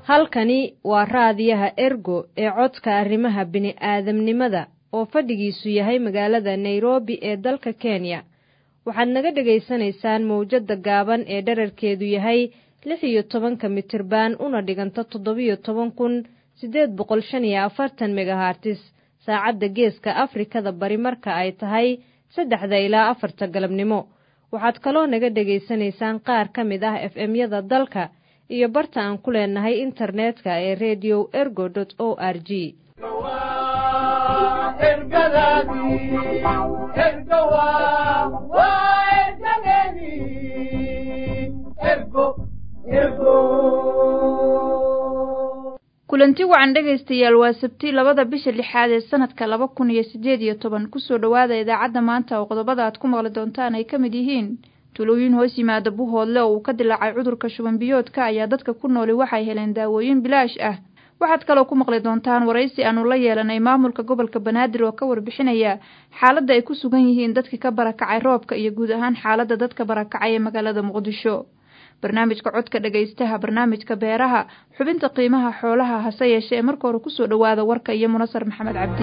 halkani waa raadiyaha ergo ee codka arrimaha bini'aadamnimada oo fadhigiisu yahay magaalada nairobi ee dalka kenya waxaad naga dhegaysanaysaan mawjadda gaaban ee dherarkeedu yahay lix iyo tobanka mitirban una dhiganta toddobiyo toban kun siddeed boqol shan iyo afartan megahartis saacadda geeska afrikada bari marka ay tahay saddexda ilaa afarta galabnimo waxaad kaloo naga dhegaysanaysaan qaar ka mid ah f m-yada dalka iyo barta aan ku leenahay internetka ee redio ergo o r g kulanti wacan dhegaystayaal waa sabti labada bisha lixaad ee sanadka laba kun iyo siddeed iyo toban kusoo dhowaada idaacadda maanta oo qodobada aad ku maqli doontaan ay ka mid yihiin tulooyin hoos yimaada buhoodle oo uu ka dilaacay cudurka shubanbiyoodka ayaa dadka ku nooli waxay heleen daawooyin bilaash ah waxaad kaloo ku maqli doontaan waraysi aanu la yeelanay maamulka gobolka banaadir oo ka warbixinaya xaaladda ay ku sugan yihiin dadkii ka barakacay roobka iyo guud ahaan xaaladda dadka barakacay ee magaalada muqdisho barnaamijka codka dhegaystaha barnaamijka beeraha xubinta qiimaha xoolaha hase yeeshee ee marka hore kusoo dhowaada warka iyo munasar maxamed cabdi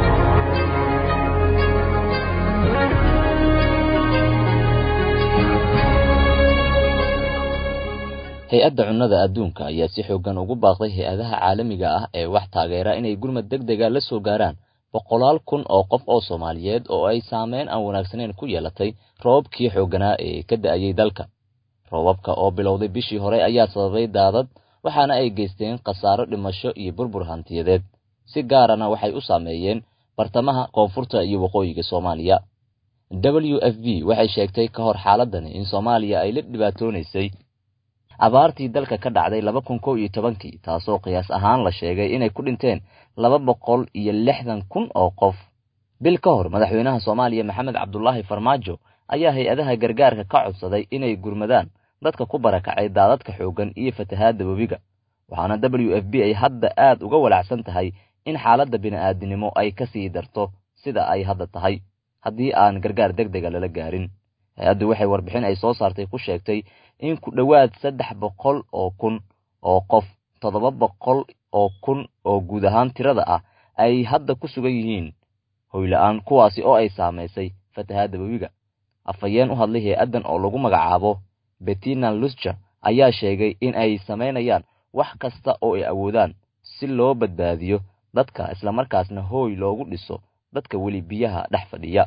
hay-adda cunnada adduunka ayaa si xooggan ugu baaqday hay-adaha caalamiga ah ee wax taageera inay gurmad deg dega la soo gaaraan boqolaal kun oo qof oo soomaaliyeed oo ay saameyn aan wanaagsaneyn ku yeelatay roobabkii xoogganaa ee ka da'ayay dalka roobabka oo bilowday bishii hore ayaa sababay daadad waxaana ay geysteen khasaaro dhimasho iyo burbur hantiyadeed si gaarana waxay u saameeyeen bartamaha koonfurta iyo waqooyiga soomaaliya w f b waxay sheegtay ka hor xaaladani in soomaaliya ay la dhibaatoonaysay abaartii dalka ka dhacday laba kun kow iyo tobankii taasoo qiyaas ahaan la sheegay inay ku dhinteen laba boqol iyo lixdan kun oo qof bil ka hor madaxweynaha soomaaliya maxamed cabdulaahi farmaajo ayaa hay-adaha gargaarka ka codsaday inay gurmadaan dadka ku barakacay daadadka xooggan iyo fatahaadda webiga waxaana w f b ay hadda aad uga walacsan tahay in xaaladda bini'aadinimo ay ka sii darto sida ay hadda tahay haddii aan gargaar deg dega lala gaarin hay-addu waxay warbixin ay soo saartay ku sheegtay in ku dhowaad saddex boqol oo kun oo qof toddoba boqol oo kun oo guud ahaan tirada ah ay hadda ku sugan yihiin hoyla-aan kuwaasi oo ay saamaysay fatahaadda webiga afhayeen u hadlay hay-addan oo lagu magacaabo bettina lusja ayaa sheegay in ay samaynayaan wax kasta oo ay awoodaan si loo badbaadiyo dadka islamarkaasna hooy loogu dhiso dadka weli biyaha dhex fadhiya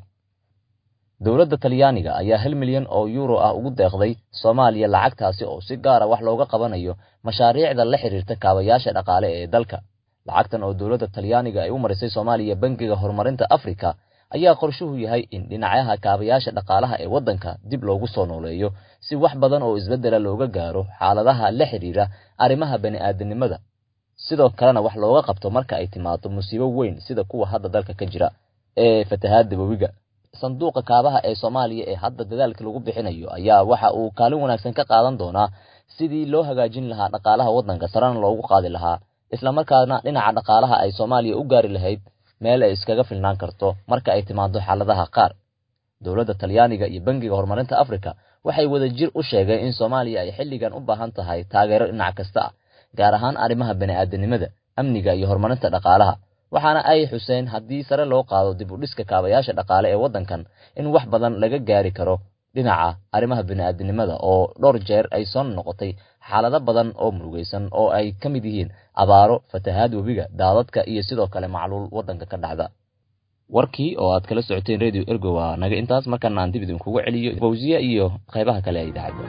dowladda talyaaniga ayaa hal milyan oo yuuro ah ugu deeqday soomaaliya lacagtaasi oo si gaara wax looga qabanayo mashaariicda la xidhiirta kaabayaasha dhaqaale ee dalka lacagtan oo dowladda talyaaniga ay u marisay soomaaliya bangiga horumarinta afrika ayaa qorshuhu yahay in dhinacyaha kaabayaasha dhaqaalaha ee waddanka dib loogu soo nooleeyo si wax badan oo isbeddela looga gaaro xaaladaha la xidhiira arrimaha bani'aadanimada sidoo kalena wax looga qabto marka ay timaado musiibo weyn sida kuwa hadda dalka ka jira ee fatahaadda webiga sanduuqa kaabaha ee soomaaliya ee hadda dadaalka lagu bixinayo ayaa waxa uu kaalin wanaagsan ka qaadan doonaa sidii loo hagaajin lahaa dhaqaalaha waddanka sarena loogu qaadi lahaa islamarkaana dhinaca dhaqaalaha ay soomaaliya u gaari lahayd meel ay iskaga filnaan karto marka ay timaado xaaladaha qaar dowladda talyaaniga iyo bangiga horumarinta afrika waxay wadajir u sheegeen in soomaaliya ay xilligan u baahan tahay taageero dhinac kasta ah gaar ahaan arrimaha bani'aadanimada amniga iyo horumarinta dhaqaalaha waxaana ay xuseen haddii sare loo qaado dib u dhiska kaabayaasha dhaqaale ee waddankan in wax badan laga gaari karo dhinaca arrimaha bini'aadanimada oo dhowr jeer ay soo noqotay xaalado badan oo murugaysan oo ay ka mid yihiin abaaro fatahaad webiga daadadka iyo sidoo kale macluul waddanka ka dhacda warkii oo aad kala socoteen radio ergo waa naga intaas markaana aan dib idinkugu celiyo fawsiya iyo qaybaha kale ee idaacadda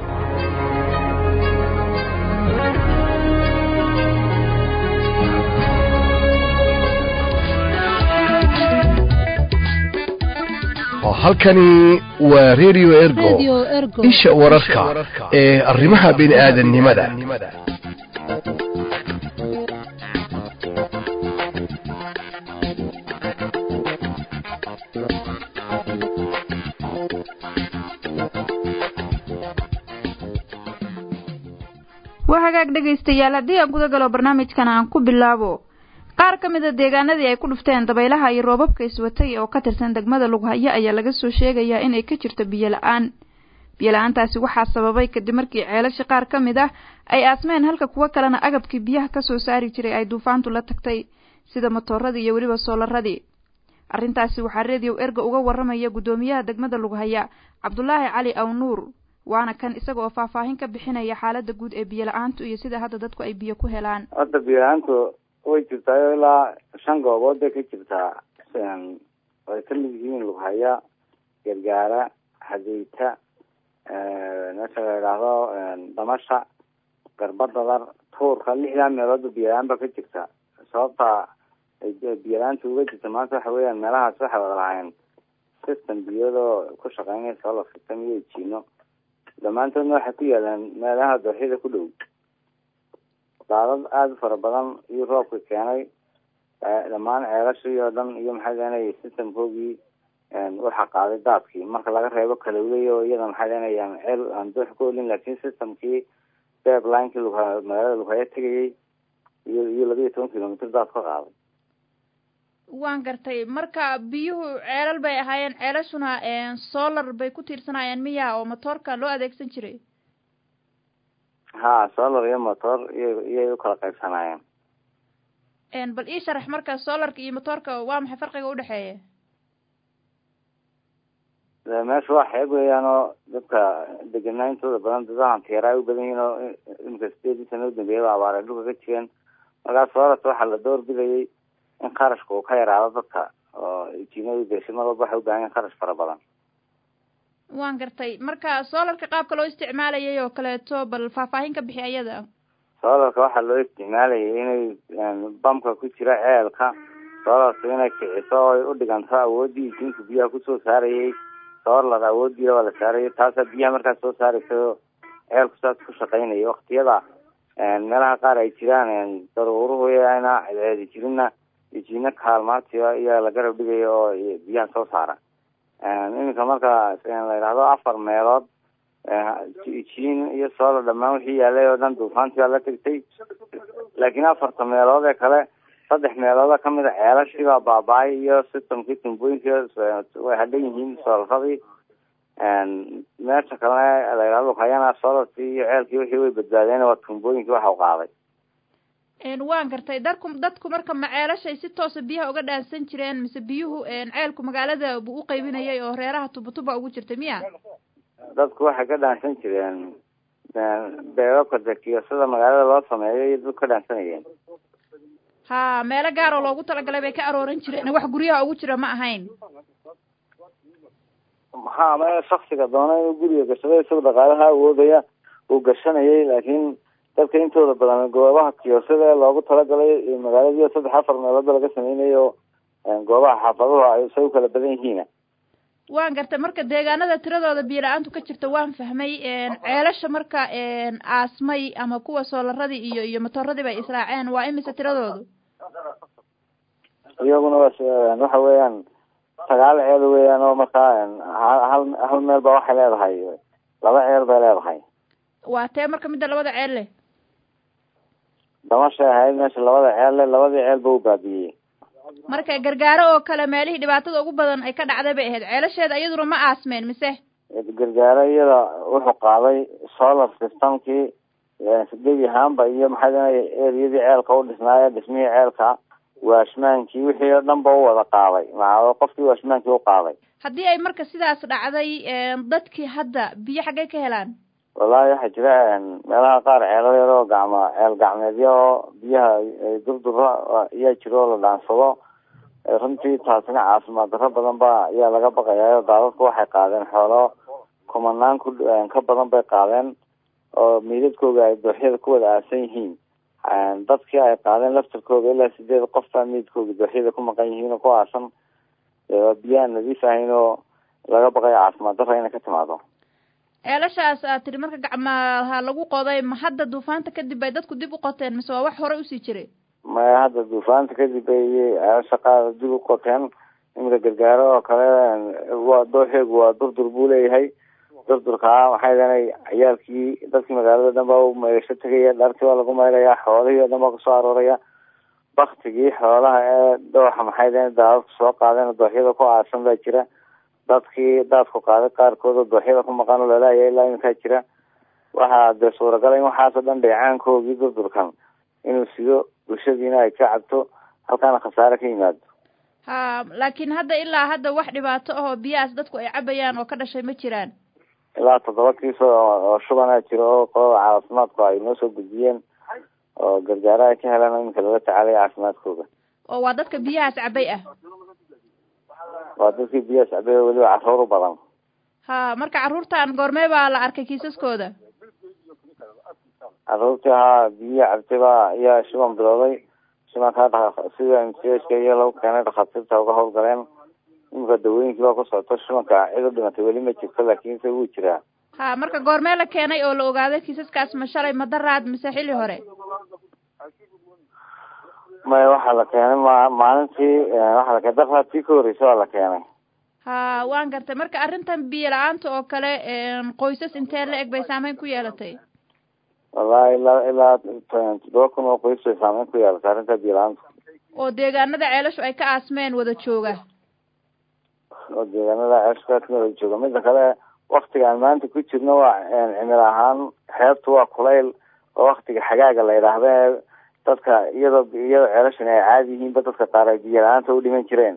halkani waa radio ergo isha wararka ee arrimaha bini'aadanimada waa hagaag dhegaystayaal haddii aan guda galo barnaamijkan aan ku bilaabo qaar ka mid a deegaanadii ay ku dhufteen dabaylaha iyo roobabka iswatay oo ka tirsan degmada lughayo ayaa laga soo sheegayaa inay ka jirto biyo la-aan biyo la-aantaasi waxaa sababay kadib markii ceelasha qaar ka mid ah ay aasmeen halka kuwo kalena agabkii biyaha kasoo saari jiray ay duufaantu la tagtay sida matooradii iyo weliba soolaradii arrintaasi waxaa reediyow erga uga warramaya guddoomiyaha degmada lughaya cabdulaahi cali aw nuur waana kan isaga oo faahfaahin ka bixinaya xaaladda guud ee biyo la-aantu iyo sida hadda dadku ay biyo ku helaan hadda biyo la-aantu way jirtaa ilaa shan goobood bay ka jirtaa ay ka mid yihiin lughaya gargaara hadeyta meesha la idhaahdo dhamasha garbadadar tuurka lixdaa meeloodba biyola-aan ba ka jirta sababta biyola-aanta uga jirta maanta waxa weeyaan meelahaas waxay wada lahayn system biyadoo ku shaqeynaya solar system iyo jiino dhammaantoodna waxay ku yaalaan meelaha dooxyada ku dhow daadad aada u fara badan iyo roobka keenay dhammaan ceelashii oo dhan iyo maxay leenay systemkoogii waxa qaaday daadkii marka laga reebo kalowley oo iyada maxay leenayaan ceel aan doox ku olin laakiin systemkii deadlinekii lugha magaalada lughaya tegayay iyo iyo laba iyo toban kilomitr daad ka qaaday waan gartay marka biyuhu ceelal bay ahaayeen ceelashuna solar bay ku tiirsanayeen miya oo motoorka loo adeegsan jiray ha solar iyo motor iyo iyay ukala qaybsanaayeen bal ii sharax marka solarka iyo motoorka waa maxay farqiga udhexeeya meesha waa xeeb weeyaan oo dadka degenaaintooda badan dadahan teera ay u badan yihiin oo imika sideedii sana u dambeeyaba abaare dhulka ka jireen markaas solarta waxaa la door bidayay in qarashka uu ka yaraado dadka oo jiinada beesha mar walba waxay u baahan yahin kharash fara badan waan gartay marka solarka qaabka loo isticmaalayay oo kaleeto bal faahfaahin ka bixi ayada solarka waxaa loo isticmaalayay inay bamka ku jira ceelka solarka inay kiciso oo ay u dhiganto awoodii jiinka biyaha kusoo saarayay solar awoodiia waa la saarayay taasaa biyaha markaas soo saaraysa ceelku saas ku shaqeynaya waktiyada meelaha qaar ay jiraan daruuruhu ana ceedi jirinna jiino kaalmaati ayaa la garab dhigaya oo biyaha soo saara iminka marka la yidhahdo afar meelood jiin iyo solar dhamaan wixii yaalay oo dhan duufaantii baa la tegtay laakiin afarta meelood ee kale saddex meelooda kamid a ceelashii baa baaba-ay iyo systemkii tumbooyinkii way hadhan yihiin solaradii meesha kalena la yidhahdo hayana solarkii iyo ceelkii wixii way badbaadeen waa tumbooyinkii waxa u qaaday waan gartay dadku dadku marka ma ceelashay si toosa biyaha uga dhaansan jireen mise biyuhu ceelku magaalada buu u qaybinayay oo reeraha tuba-tuba ugu jirtay miya dadku waxay ka dhaansan jireen beebabka dekiyo sida magaalada loo sameeyo iyo dadku ka dhaansanayeen ha meelo gaar oo loogu talagalay bay ka arooran jireen wax guryaha ugu jira ma ahayn ha ma shaksiga doona inuu guriga gashado isaga dhaqaalaha awoodaya uu gashanayay laakiin dadka intooda badan goobaha kiyosada ee loogu talagalay magaaladiiyo saddex afar meeloodba laga sameynayo goobaha xaafaduhu ay say u kala badan yihiin waan gartay marka deegaanada tiradooda biyo la-aantu ka jirta waan fahmay ceelasha marka aasmay ama kuwa soolaradii iyo iyo matooradii bay israaceen waa imise tiradoodu iyaguna waxa weeyaan sagaal ceel weeyaan oo markaa hal hal meel ba waxay leedahay laba ceel bay leedahay waa tee marka midda labada ceel leh damashay ahayd meesha labada ceel leh labadii ceel ba u baabiyey marka gargaaro oo kale meelihii dhibaatada ugu badan ay ka dhacday bay ahayd ceelasheeda iyaduna ma aasmeen mise gargaaro iyada wuxuu qaaday solar systemkii gebi ahaanba iyo maxay leedahay eriyadii ceelka u dhisnaaye dhismihii ceelka waashmaankii wixii oo dhan ba u wada qaaday maa qofkii waashmaankii u qaaday haddii ay marka sidaas dhacday dadkii hadda biyo xaggay ka helaan wallahi waxaa jira meelaha qaar ceelal yar oo gacmo ceel gacmeedya oo biyaha durdura ayaa jira oo la dhaansado runtii taasina caafimaad darro badan ba ayaa laga baqayaa daadadku waxay qaadeen xoolo kumanaan ku ka badan bay qaadeen oo miidadkooga ay dooxyada ku wada aasan yihiin dadkii ay qaadeen laftarkooga ilaa sideed qof baa miidkooga dooxyada ku maqan yihiin oo ku aasan biyaan nadiif ahayn oo laga baqayo caafimaad darra inay ka timaado ceelashaas aad tiri marka gacmaha lagu qoday ma hadda duufaanta kadib bay dadku dib u qoteen mise waa wax horey usii jiray maya hadda duufaanta kadib bay ceelasha qaar dib u qoteen iminka gargaaro oo kale waa dooxeegu waa durdur buu leeyahay durdurkaa waxay leenay ciyaalkii dadkii magaalada dhan baa u meegasho tegaya dharkii waa lagu maylaya xoolihii o dhan baa kusoo arooraya baktigii xoolaha ee dooxa maxay leen daadadku soo qaadeen dooxyada ku aasan baa jira dadkii daadku qaaday qaarkood oo dooxyada ku maqan oo lalaaya ilaa iminkaa jira waxaa dee suuragala in waxaasoo dhan dheecaankoogii durdurkan inuu sido bulshadiina ay ka cabto halkaana khasaare ka yimaado ha laakiin hadda ilaa hadda wax dhibaato ahoo biyahaas dadku ay cabayaan oo ka dhashay ma jiraan ilaa toddoba kiis oo shubanaa jiro oo qolada caafimaadku ay noo soo gudbiyeen oo gargaara ay ka heleen oo iminka lala tacaalaya caafimaadkooda oo waa dadka biyahaas cabay ah waa dadkii biyahaas cabay oo weliba carruur u badan ha marka carruurtan goormee baa la arkay kiisaskooda carruurtii haa biyihi cabtay baa ayaa shuban bilowday shubankaa sida mchka iyo lagu keenay dhakhaatiirta uga howlgaleen iminka dawooyinkii baa ku socto shubanka cid u dhimatay weli ma jirto laakiinse wuu jiraa ha marka goormee la keenay oo la ogaaday kiisaskaas ma shalay ma daraad mise xilli hore maya waxaa la keenay ma maalintii waxaa la keenay daraadkii ka horreysay waa la keenay ha waan gartay marka arrintan biyo la-aanta oo kale qoysas intee la eg bay saameyn ku yeelatay wallahi ilaa ilaa toddoba kun oo qoys bay saameyn ku yeelatay arrinta biyo la-aanta oo deegaanada ceelashu ay ka aasmeen wada jooga oo deegaanada ceelashka wada jooga mida kale waktiga aan maanta ku jirno waa cimil ahaan xeebtu waa kulayl oo waktiga xagaaga la yidhaahda dadka iyadoo iyadoo ceelashan ay caadi yihiinba dadka qaar ay biyo la-aanta u dhiman jireen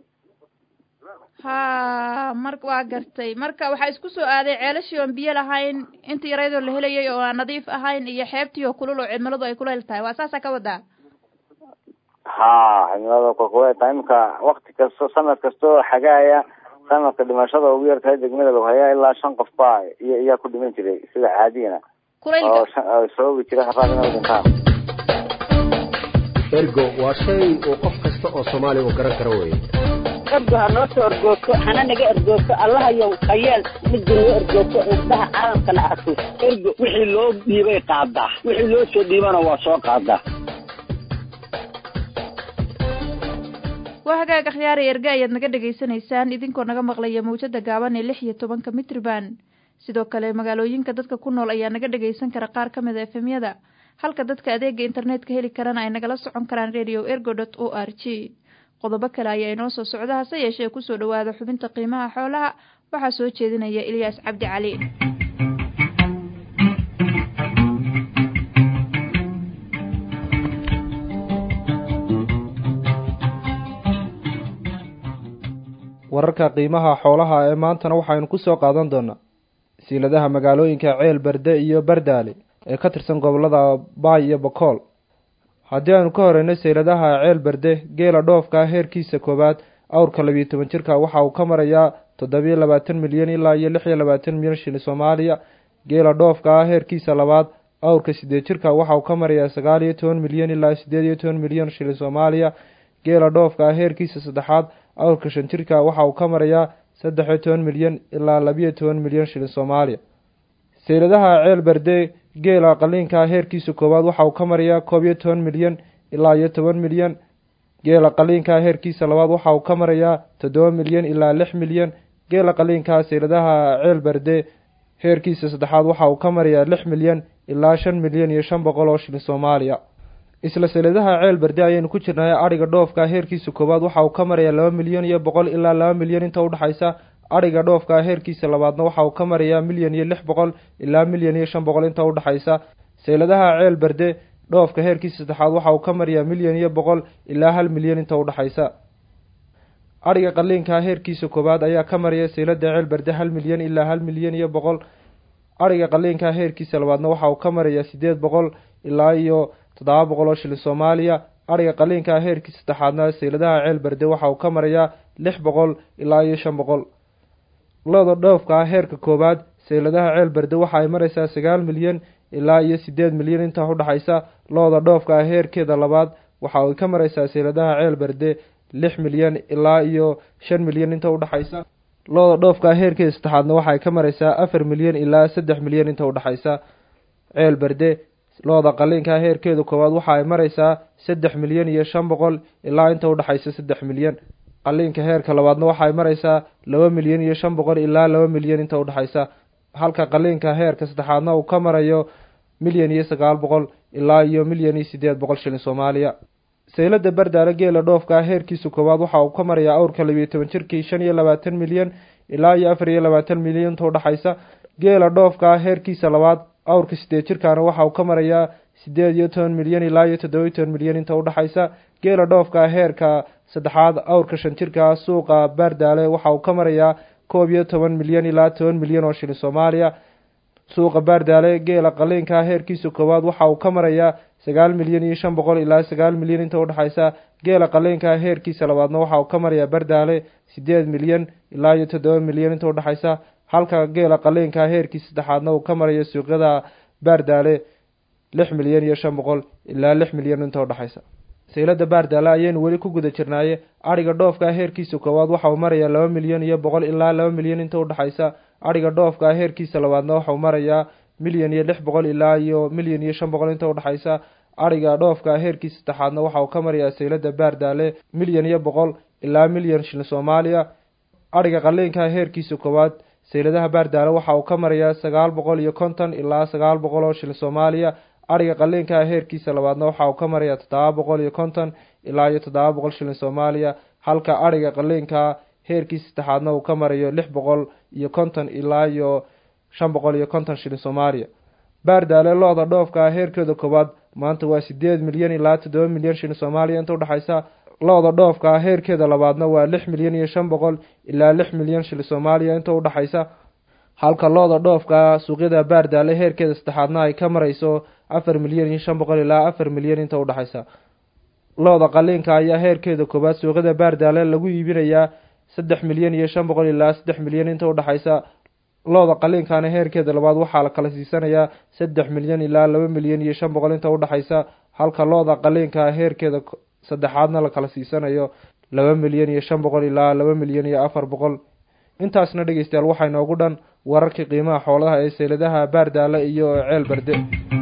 ha mar waa gartay marka waxaa isku soo aaday ceelashii oon biyo lahayn inta yaraydoo la helayay oo aan nadiif ahayn iyo xeebtii oo kulul oo cimiladu ay kulayl tahay waa saasaa ka wadaa ha cimilada kulkulay tahay iminka wakti kasto sanad kasta oo xagaaya sanadka dhimashada ugu yar tahay degmada lagu hayaa ilaa shan qof baa iyo iyaa ku dhiman jiray sida caadiyana oo sababi jiray haraaq inay dhintaan ergo waa shay uu qof kasta oo soomaaliya uu garan karo weye ergo ha noo soo ergoogto hana naga ergoogto allahayow hayeel midda noo ergoogto indhaha caalamkana arko ergo wixii loo dhiibay qaadaa wixii loo soo dhiibana waa soo qaadaa waa hagaag akhyaari erge ayaad naga dhegaysanaysaan idinkoo naga maqlaya mawjada gaaban ee lix iyo tobanka mitriban sidoo kale magaalooyinka dadka ku nool ayaa naga dhagaysan kara qaar ka mid a efemyada halka dadka adeega internetka heli karana ay nagala socon karaan radio ergo dot o r g qodobo kale ayaa inoo soo socda hase yeeshee kusoo dhawaada xubinta qiimaha xoolaha waxaa soo jeedinaya ilyaas cabdi cali wararka qiimaha xoolaha ee maantana waxaynu ku soo qaadan doonaa siiladaha magaalooyinka ceel berde iyo bardaale ee ka tirsan gobolada baay iyo bakool haddii aynu ka horeyno sayladaha ceel berde geela dhoofka heerkiisa koowaad awrka labiiyo toban jirka waxa uu ka marayaa toddobiyo labaatan milyan ilaa iyo lix iyo labaatan milyan shilin soomaaliya geela dhoofka heerkiisa labaad awrka sideed jirka waxa uu ka marayaa sagaal iyo toban milyan ilaa sideed iyo toban milyan shilin soomaaliya geela dhoofka heerkiisa saddexaad awrka shan jirka waxa uu ka marayaa saddex iyo toban milyan ilaa labiyo toban milyan shilin soomaaliya sayladaha ceel berde geela qaliinka heerkiisa koowaad waxa uu ka marayaa koob iyo toban milyan ilaa iyo toban milyan geela qaliinka heerkiisa labaad waxa uu ka marayaa toddoba milyan ilaa lix milyan geela qaliinka sayladaha ceel berde heerkiisa saddexaad waxa uu ka marayaa lix milyan ilaa shan milyan iyo shan boqol oo shilin soomaaliya isla sayladaha ceel berde ayaynu ku jirnay adhiga dhoofka heerkiisa koowaad waxa uu ka marayaa laba milyan iyo boqol ilaa laba milyan inta udhexaysa adhiga dhoofka heerkiisa labaadna waxa uu ka marayaa milyan iyo lix boqol ilaa milyan iyo shan boqol inta udhexaysa sayladaha ceel berde dhoofka heerkiisa saddexaad waxa uu ka marayaa milyan iyo boqol ilaa hal milyan inta udhexaysa adhiga qaliinka heerkiisa koowaad ayaa ka maraya saylada ceel berde hal milyan ilaa hal milyan iyo boqol adhiga qaliinka heerkiisa labaadna waxa uu ka marayaa sideed boqol ilaa iyo toddoba boqol oo shilin soomaaliya adhiga qaliinka heerkiisa saddexaadna sayladaha ceel berde waxa uu ka marayaa lix boqol ilaa iyo shan boqol looda dhoofka heerka koowaad sayladaha ceel berde waxa ay maraysaa sagaal milyan ilaa iyo sideed milyan inta udhexaysa looda dhoofka heerkeeda labaad waxa ay ka maraysaa sayladaha ceel berde lix milyan ilaa iyo shan milyan inta udhexaysa looda dhoofka heerkeeda saddexaadna waxaay ka maraysaa afar milyan ilaa saddex milyan inta udhexaysa ceel berde looda qaliinka heerkeeda koowaad waxa ay maraysaa saddex milyan iyo shan boqol ilaa inta udhexaysa saddex milyan qaliinka heerka labaadna waxaay maraysaa laba milyan iyo shan boqol ilaa laba milyan inta udhexaysa halka qaliinka heerka saddexaadna uu ka marayo milyan iyo sagaal boqol ilaa iyo milyan iyo sideed boqol shilin soomaaliya saylada bardaale geela dhoofka heerkiisa koowaad waxa uu ka marayaa awrka labiiyo toban jirkii shan iyo labaatan milyan ilaa iyo afar iyo labaatan milyan inta udhexaysa geela dhoofka heerkiisa labaad awrka sideed jirkaana waxa uu ka marayaa sideed iyo toban milyan ilaa iyo toddoba iyo toban milyan inta udhexaysa geela dhoofka heerka saddexaad awrka shan jirka suuqa baardaale waxa uu ka marayaa koob iyo toban milyan ilaa toban milyan oo shilin soomaaliya suuqa baardaale geela qaliinka heerkiisa koowaad waxa uu ka marayaa sagaal milyan iyo shan boqol ilaa sagaal milyan inta udhexaysa geela qaliinka heerkiisa labaadna waxa uu ka marayaa baardaale sideed milyan ilaa iyo toddoba milyan inta udhexaysa halka geela qaliinka heerkiisa saddexaadna uu ka marayo suuqyada baardaale lix milyan iyo shan boqol ilaa lix milyan inta udhexaysa saylada baardaale ayaynu weli ku guda jirnaaye adhiga dhoofka heerkiisa koowaad waxa uu marayaa laba milyan iyo boqol ilaa laba milyan inta udhexaysa adhiga dhoofka heerkiisa labaadna waxa uu marayaa milyan iyo lix boqol ilaa iyo milyan iyo shan boqol inta udhexaysa adhiga dhoofka heerkiisa saddexaadna waxa uu ka marayaa saylada baardaale milyan iyo boqol ilaa milyan shilin soomaaliya adhiga qaliinka heerkiisa koowaad sayladaha baardaale waxa uu ka marayaa sagaal boqol iyo konton ilaa sagaal boqol oo shilin soomaaliya adhiga qaliinka heerkiisa labaadna waxa uu ka marayaa toddoba boqol iyo konton ilaa iyo toddoba boqol shilin soomaaliya halka adhiga qaliinka heerkiisa saddexaadna uu ka marayo lix boqol iyo konton ilaa iyo shan boqol iyo konton shilin soomaaliya baardaale lo-da dhoofka heerkeeda koowaad maanta waa sideed milyan ilaa toddoba milyan shilin soomaaliya inta udhexaysa lo-da dhoofka heerkeeda labaadna waa lix milyan iyo shan boqol ilaa lix milyan shilin soomaaliya inta udhexaysa halka lo-da dhoofka suuqyada baardaale heerkeeda saddexaadna ay ka marayso afar milyan iyo shan boqol ilaa afar milyan inta udhexaysa lo-da qaliinka ayaa heerkeeda koowaad suuqyada baardaale lagu iibinayaa saddex milyan iyo shan boqol ilaa saddex milyan inta udhexaysa lo-da qaliinkana heerkeeda labaad waxaa la kala siisanayaa saddex milyan ilaa laba milyan iyo shan boqol inta udhexaysa halka lo-da qaliinka heerkeeda saddexaadna la kala siisanayo laba milyan iyo shan boqol ilaa laba milyan iyo afar boqol intaasna dhegeystayaal waxaa inoogu dhan wararkii qiimaha xoolaha ee seyladaha baardaale iyo ceel barde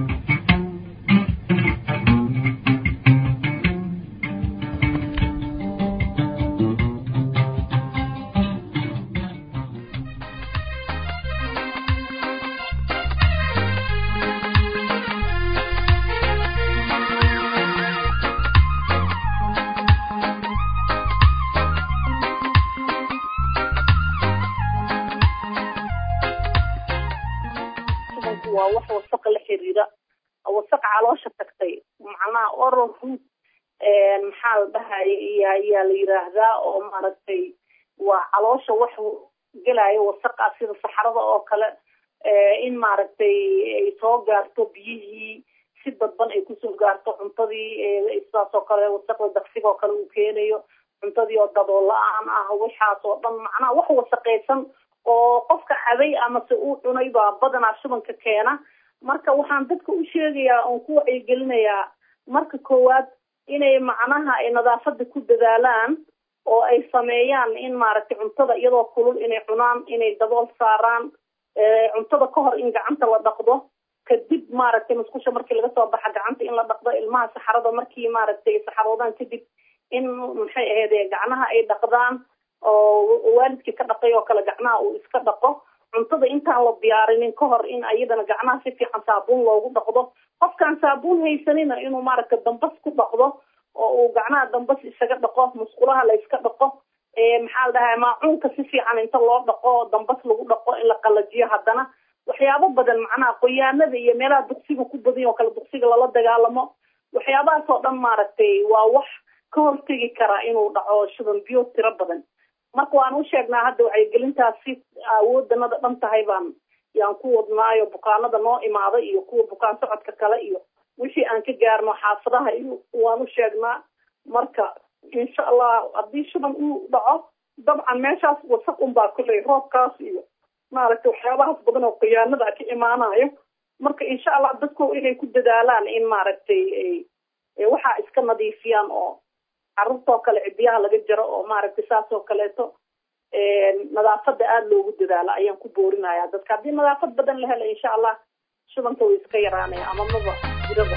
waa wax wasaqa la xiriira wasaqa caloosha tagtay macnaha oral root maxaa la dhahaya iyo ayaa la yiraahdaa oo maaragtay waa caloosha wax gelaayo wasaqa sida saxarada oo kale in maaragtay ay soo gaarto biyihii si dadban ay kusoo gaarto cuntadii sidaas oo kale wasaqda daqsiga oo kale uu keenayo cuntadii oo dabool la-aan ah waxaas oo dhan macnaha wax wasaqaysan oo qofka cabay amase uu cunay baa badanaa shubanka keena marka waxaan dadka u sheegayaa oon ku wacyigelinayaa marka koowaad inay macnaha ay nadaafada ku dadaalaan oo ay sameeyaan in maaragtay cuntada iyadoo kulul inay cunaan inay dabool saaraan cuntada ka hor in gacanta la dhaqdo kadib maaragtay musqusha markii laga soo baxa gacanta in la dhaqdo ilmaha saxarada markii maaragtay saxaroodaan kadib in maxay ahayd gacnaha ay dhaqdaan oo waalidkii ka dhaqay oo kale gacnaha uu iska dhaqo cuntada intaan la diyaarinin ka hor in ayadana gacnaha si fiican saabuun loogu dhaqdo qofkaan saabuun haysanina inuu maaragta dambas ku dhaqdo oo uu gacnaha dambas isaga dhaqo musqulaha la iska dhaqo maxaa la dhahaa maacuunka si fiican inta loo dhaqo dambas lagu dhaqo in la qalajiyo haddana waxyaabo badan macnaha qoyaanada iyo meelaha duqsiga ku badan oo kale duqsiga lala dagaalamo waxyaabahaas oo dhan maaragtay waa wax ka hortegi karaa inuu dhaco shuban biyo tiro badan marka waan u sheegnaa hadda wacyigelintaasi awoodanada dhan tahay baan yaan ku wadnaayo bukaanada noo imaada iyo kuwa bukaan socodka kale iyo wixii aan ka gaarno xaafadaha iyo waan u sheegnaa marka insha allah haddii shuban uu dhaco dabcan meeshaas wasaq unbaa kulley roobkaas iyo maaragtay waxyaabahaas badan oo khiyaanada ka imaanayo marka insha allah dadku inay ku dadaalaan in maaragtay waxaa iska nadiifiyaan oo carruurtoo kale cidiyaha laga jaro oo maaragtay saas oo kaleeto nadaafada aada loogu dadaalo ayaan ku boorinaya dadka haddii nadaafad badan la helo insha allah shubanka way iska yaraanaya ama maba jiraba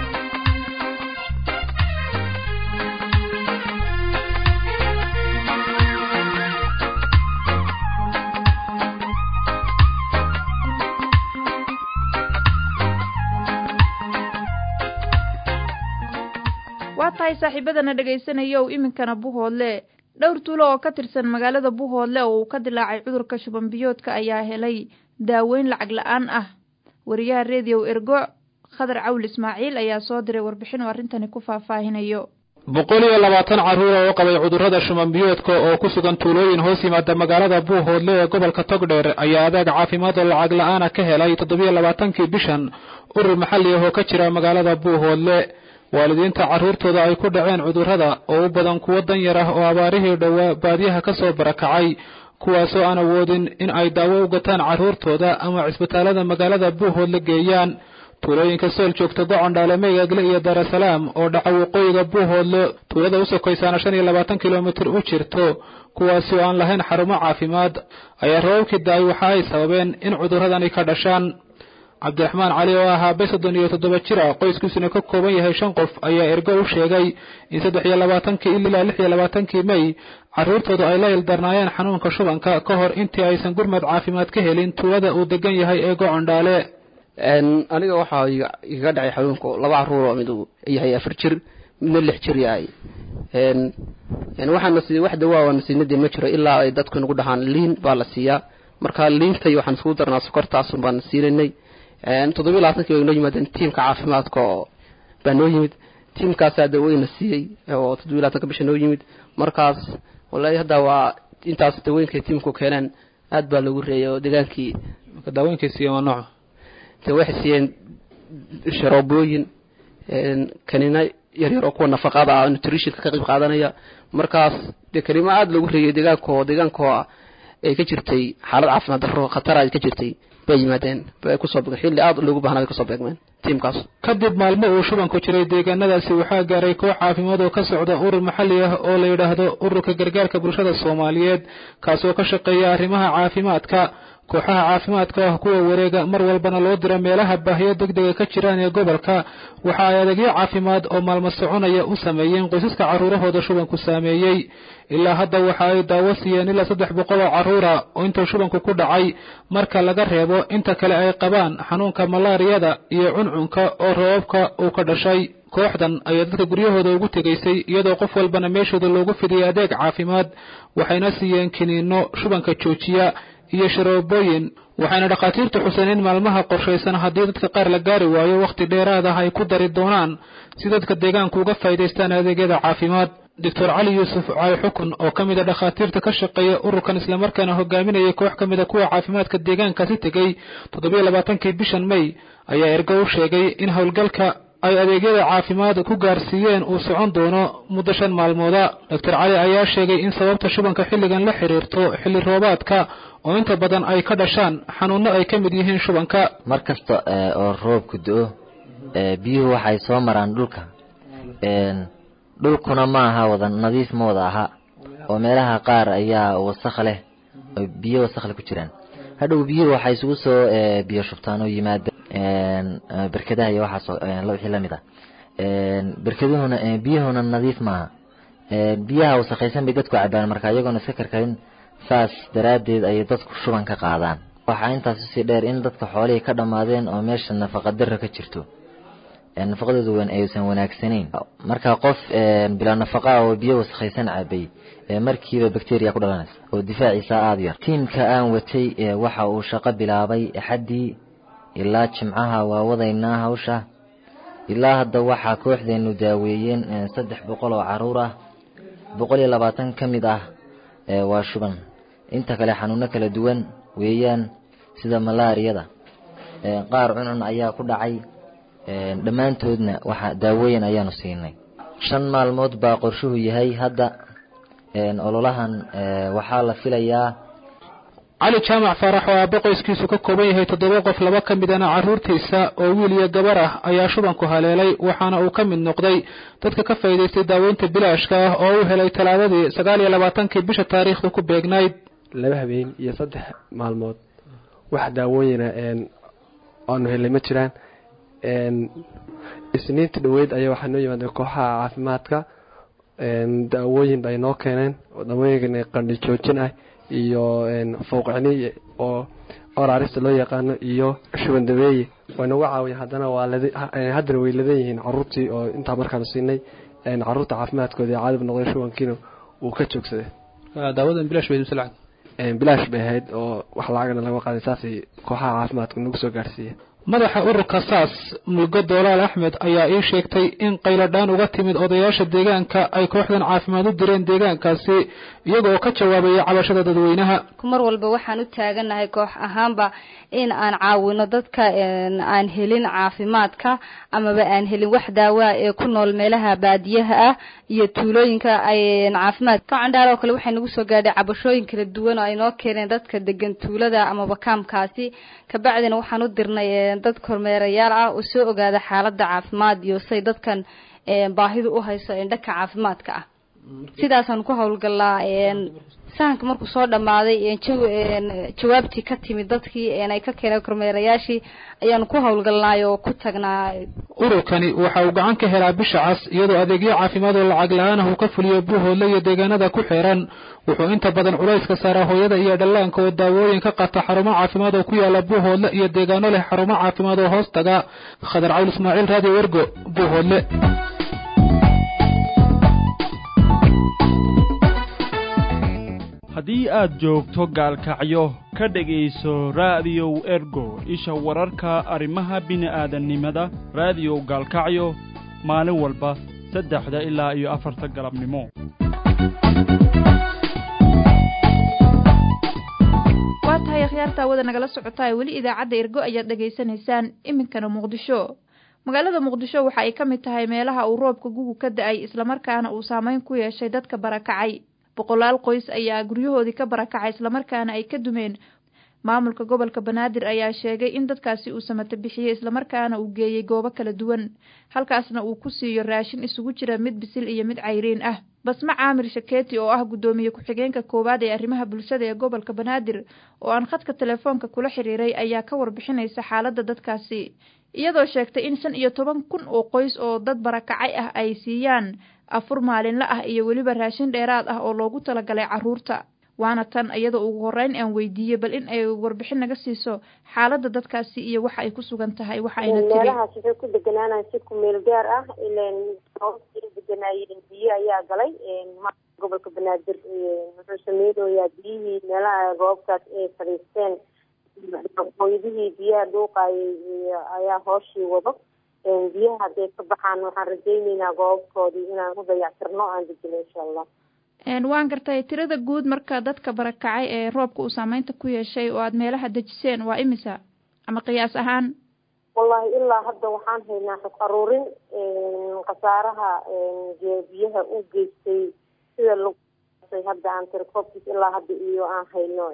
waa tahay saaxiibadana dhagaysanayow iminkana buhoodle dhowr tuulo oo ka tirsan magaalada buhoodle oo uu ka dilaacay cudurka shuban biyoodka ayaa helay daaweyn lacag la-aan ah wariyaha rediyo ergo khadar cawl ismaaciil ayaa soo diray warbixin oo arrintani ku faahfaahinayo boqol iyo labaatan carruura oo qabay cudurrada shumanbiyoodka oo ku sugan tuulooyin hoos yimaada magaalada buuhoodle ee gobolka togdheer ayaa adeeg caafimaad oo lacag la-aana ka helay toddobiyo labaatankii bishan urur maxalli ah oo ka jira magaalada buuhoodle waalidiinta carruurtooda ay ku dhaceen cudurrada oo u badan kuwo danyar ah oo abaarihii dhowaa baadiyaha ka soo barakacay kuwaasoo aan awoodin in ay daawo u gataan carruurtooda ama cisbitaalada magaalada buuhoodle geeyaan tuulooyinka sool joogta gocondhaale meegagle iyo daarasalaam oo dhaca waqooyiga buuhoodle tuulada u sokaysaana shan iyo labaatan kilomitir u jirto kuwaasi oo aan lahayn xarumo caafimaad ayaa roobabkii da-ay waxa ay sababeen in cudurradani ka dhashaan cabdiraxmaan cali oo ahaa be soddon iyo toddoba jira qoyskiisuna ka kooban yahay shan qof ayaa ergo u sheegay in saddex iyo labaatankii ilaa lix iyo labaatankii mey carruurtooda ay la ildarnaayeen xanuunka shubanka ka hor intii aysan gurmad caafimaad ka helin tuulada uu degan yahay ee gocondhaale aniga waxaa igaga dhacay xanuunka laba caruur oo mid yahay afar jir midna lix jir yahay waxaana sii wax dawaa waana siinadii ma jiro ilaa ay dadku nagu dhahaan liin baa la siiyaa marka liintay waxaan iskugu darnaa sokortaasun baan siinanay toddobiyo labaatankii way noo yimaadeen tiimka caafimaadka oo baa noo yimid tiimkaasaa daweyna siiyey oo toddobiyo labaatanka bisha noo yimid markaas wallaahi hadda waa intaas dawooyinkay tiimku keeneen aad baa lagu reeyay oo degaankii daawooyinkay siiyeen waa nooca de waxay siiyeen sharoobooyin kanina yaryar oo kuwa nafaqada ah nutritionka ka qayb qaadanaya markaas dee kanimo aada lagu reeyay deegaankoo deegaankoo ay ka jirtay xaalad caafimaad darro khatar ay ka jirtay bay yimaadeen bay kusoo beegeen xilli aada loogu baahnaa bay kasoo beegmeen tiimkaas kadib maalmo uu shubanku jiray deegaanadaasi waxaa gaaray koox caafimaad oo ka socda urur maxalli ah oo la yidhaahdo ururka gargaarka bulshada soomaaliyeed kaasoo ka shaqeeya arrimaha caafimaadka kooxaha caafimaadka ah kuwa wareega mar walbana loo dira meelaha baahiyo degdega ka jiraan ee gobolka waxa ay adeegyo caafimaad oo maalmo soconaya u sameeyeen qoysaska carruurahooda shubanku saameeyey ilaa hadda waxa ay daawo siiyeen ilaa saddex boqol oo carruura oo intuu shubanku ku dhacay marka laga reebo inta kale ay qabaan xanuunka malaariyada iyo cuncunka oo roobabka uu ka dhashay kooxdan ayaa dadka guryahooda ugu tegaysay iyadoo qof walbana meeshooda loogu fidiyay adeeg caafimaad waxayna siiyeen kiniinno shubanka joojiya iyo sharoobooyin waxayna dhakhaatiirtu xuseen in maalmaha qorshaysan haddii dadka qaar la gaari waayo wakhti dheeraad ah ay ku dari doonaan si dadka deegaanku uga faa'iidaystaan adeegyada caafimaad doctor cali yuusuf cali xukun oo ka mid a dhakhaatiirta ka shaqeeya ururkan islamarkaana hogaaminayay koox ka mid a kuwa caafimaadka deegaankaasi tegey toddobiyo labaatankii bishan mey ayaa ergo u sheegay in howlgalka ay adeegyada caafimaad ku gaarsiiyeen uu socon doono muddo shan maalmooda doctor cali ayaa sheegay in sababta shubanka xilligan la xiriirto xilli roobaadka oo inta badan ay ka dhashaan xanuunno ay ka mid yihiin shubanka mar kasta oo roobku do-o biyuhu waxay soo maraan dhulka dhulkuna ma aha wada nadiif ma wada aha oo meelaha qaar ayaa wasakh leh oo biyo wasakhle ku jiraan hadhow biyuhu waxay isugu soo biyo shubtaan oo yimaada berkadaha iyo waxaas wixii lamid ah berkaduhuna biyuhuna nadiif maaha biyaha wasakhaysan bay dadku cabaan marka iyagoona iska karkarin saas daraaddeed ayay dadku shuban ka qaadaan waxaa intaas usii dheer in dadka xoolihii ka dhammaadeen oo meesha nafaqa darra ka jirto nafaqadooda wan aysan wanaagsanayn marka qof bilaa nafaqa oo biyo wasakhaysan cabay markiiba bacteria ku dhalanaysa oo difaaciisa aada yar tiimka aan watay waxa uu shaqo bilaabay axaddii ilaa jimcaha waa wadaynaa hawsha ilaa hadda waxaa kooxdeenu daaweeyeen saddex boqol oo caruur ah boqol iyo labaatan ka mid ah waa shuban inta kale xanuuno kala duwan weeyaan sida malaariyada qaar cuncun ayaa ku dhacay dhammaantoodna waxa daawooyin ayaanu siinay shan maalmood baa qorshuhu yahay hadda ololahan waxaa la filayaa cali jaamac faarax oo aabbo qoyskiisu ka kooban yahay toddoba qof laba ka midana carruurtiisa oo wiil iyo gabar ah ayaa shubanku haleelay waxaana uu ka mid noqday dadka ka faa'iidaystay daaweynta bilaashka ah oo u helay talaadadii sagaal iyo labaatankii bisha taariikhda ku beegnayd laba habeen iyo saddex maalmood wax daawooyina aanu helay ma jiraan isniinta dhaweyd ayaa waxaa noo yimaadeen kooxaha caafimaadka daawooyin bay noo keeneen daawooyinkan qandhi joojin ah iyo fowqicni oo oraarista loo yaqaano iyo shuban dabeeye way nagu caawiyen haddana waa haddana way ladan yihiin caruurtii oo intaa markaanu siinay caruurta caafimaadkooda caadib noqday shubankiina uu ka joogsaday daawadan bilaash bay bilaash bay ahayd oo wax lacagana laga qaaday saasay kooxaha caafimaadka nagu soo gaarsiiyeen madaxa ururka saas mulgo doolaal axmed ayaa ii sheegtay in qayladhaan uga timid odayaasha deegaanka ay kooxdan caafimaad u direen deegaankaasi iyagoo ka jawaabaya cabashada dadweynaha mar walba waxaan u taaganahay koox ahaanba in aan caawino dadka aan helin caafimaadka amaba aan helin wax daawaa ee ku nool meelaha baadiyaha ah iyo tuulooyinka ay caafimaad kacandhaar oo kale waxay nagu soo gaadhay cabashooyin kala duwan oo ay noo keeneen dadka degan tuulada amaba kaamkaasi kabacdina waxaan u dirnay dad kormeerayaal ah oo soo ogaada xaalada caafimaad iyo say dadkan baahidu u hayso dhanka caafimaadka ah sidaasaan ku howlgalnaa sahanka markuu soo dhammaaday jawaabtii ka timid dadkii ay ka keeneen kormeerayaashii ayaanu ku howlgalnaay oo ku tagnaa ururkani waxa uu gacan ka helaa bisha cas iyadoo adeegyo caafimaad oo lacag la-aanah uu ka fuliyo buuhoodle iyo deegaanada ku xeeran wuxuu inta badan culayska saaraa hooyada iyo dhallaanka oo daawooyin ka qata xarumo caafimaad oo ku yaala buuhoodle iyo deegaano leh xarumo caafimaad oo hoos taga khadar cawl ismaaciil raadiyo wergo buuhoodle haddii aad joogto gaalkacyo ka dhegayso raadiyow ergo isha wararka arrimaha bini'aadannimada raadiyow gaalkacyo maalin walba saddexda ilaa iyo afarta galabnimo waa tahay akhyaarta awada nagala socotaa weli idaacadda ergo ayaad dhegaysanaysaan iminkana muqdisho magaalada muqdisho waxa ay ka mid tahay meelaha uu roobka gugu ka da-ay islamarkaana uu saameyn ku yeeshay dadka barakacay boqolaal qoys ayaa guryahoodii ka barakacay islamarkaana ay ka dumeen maamulka gobolka banaadir ayaa sheegay in dadkaasi uu samata bixiyey islamarkaana uu geeyey goobo kala duwan halkaasna uu ku siiyo raashin isugu jira mid bisil iyo mid cayriin ah basme caamir shakeeti oo ah guddoomiye ku-xigeenka koowaad ee arrimaha bulshada ee gobolka banaadir oo aan khadka telefoonka kula xiriiray ayaa ka warbixinaysa xaaladda dadkaasi iyadoo sheegtay in shan iyo toban kun oo qoys oo dad barakacay ah ay siiyaan afur maalinle ah iyo weliba raashin dheeraad ah oo loogu talagalay carruurta waana tan iyadoo ugu horreyn aan weydiiyey bal in ay warbixin naga siiso xaaladda dadkaasi iyo waxa ay ku sugan tahay waxa ayna tiri meelahaas waxay ku deganaanaan si ku meel gaar ah ilan ay deganaayeen biyo ayaa galay gobolka banaadir wuxuu sameynooyaa biyihii meelaha roobkaas ay fadhiisteen qoydihii biyaha dhuuqayay ayaa hooshii wado biyaha hadday ka baxaan waxaan rajayneynaa goobabkoodii inaan u dayactirno aan dejino insha allah waan gartay tirada guud marka dadka barakacay ee roobka uu saameynta ku yeeshay oo aada meelaha dejiseen waa imisa ama qiyaas ahaan wallahi ilaa hadda waxaan haynaa xog aruurin khasaaraha biyaha u geystay sida lagu hadda aan tirakoobkiis ilaa hadda iyo aan hayno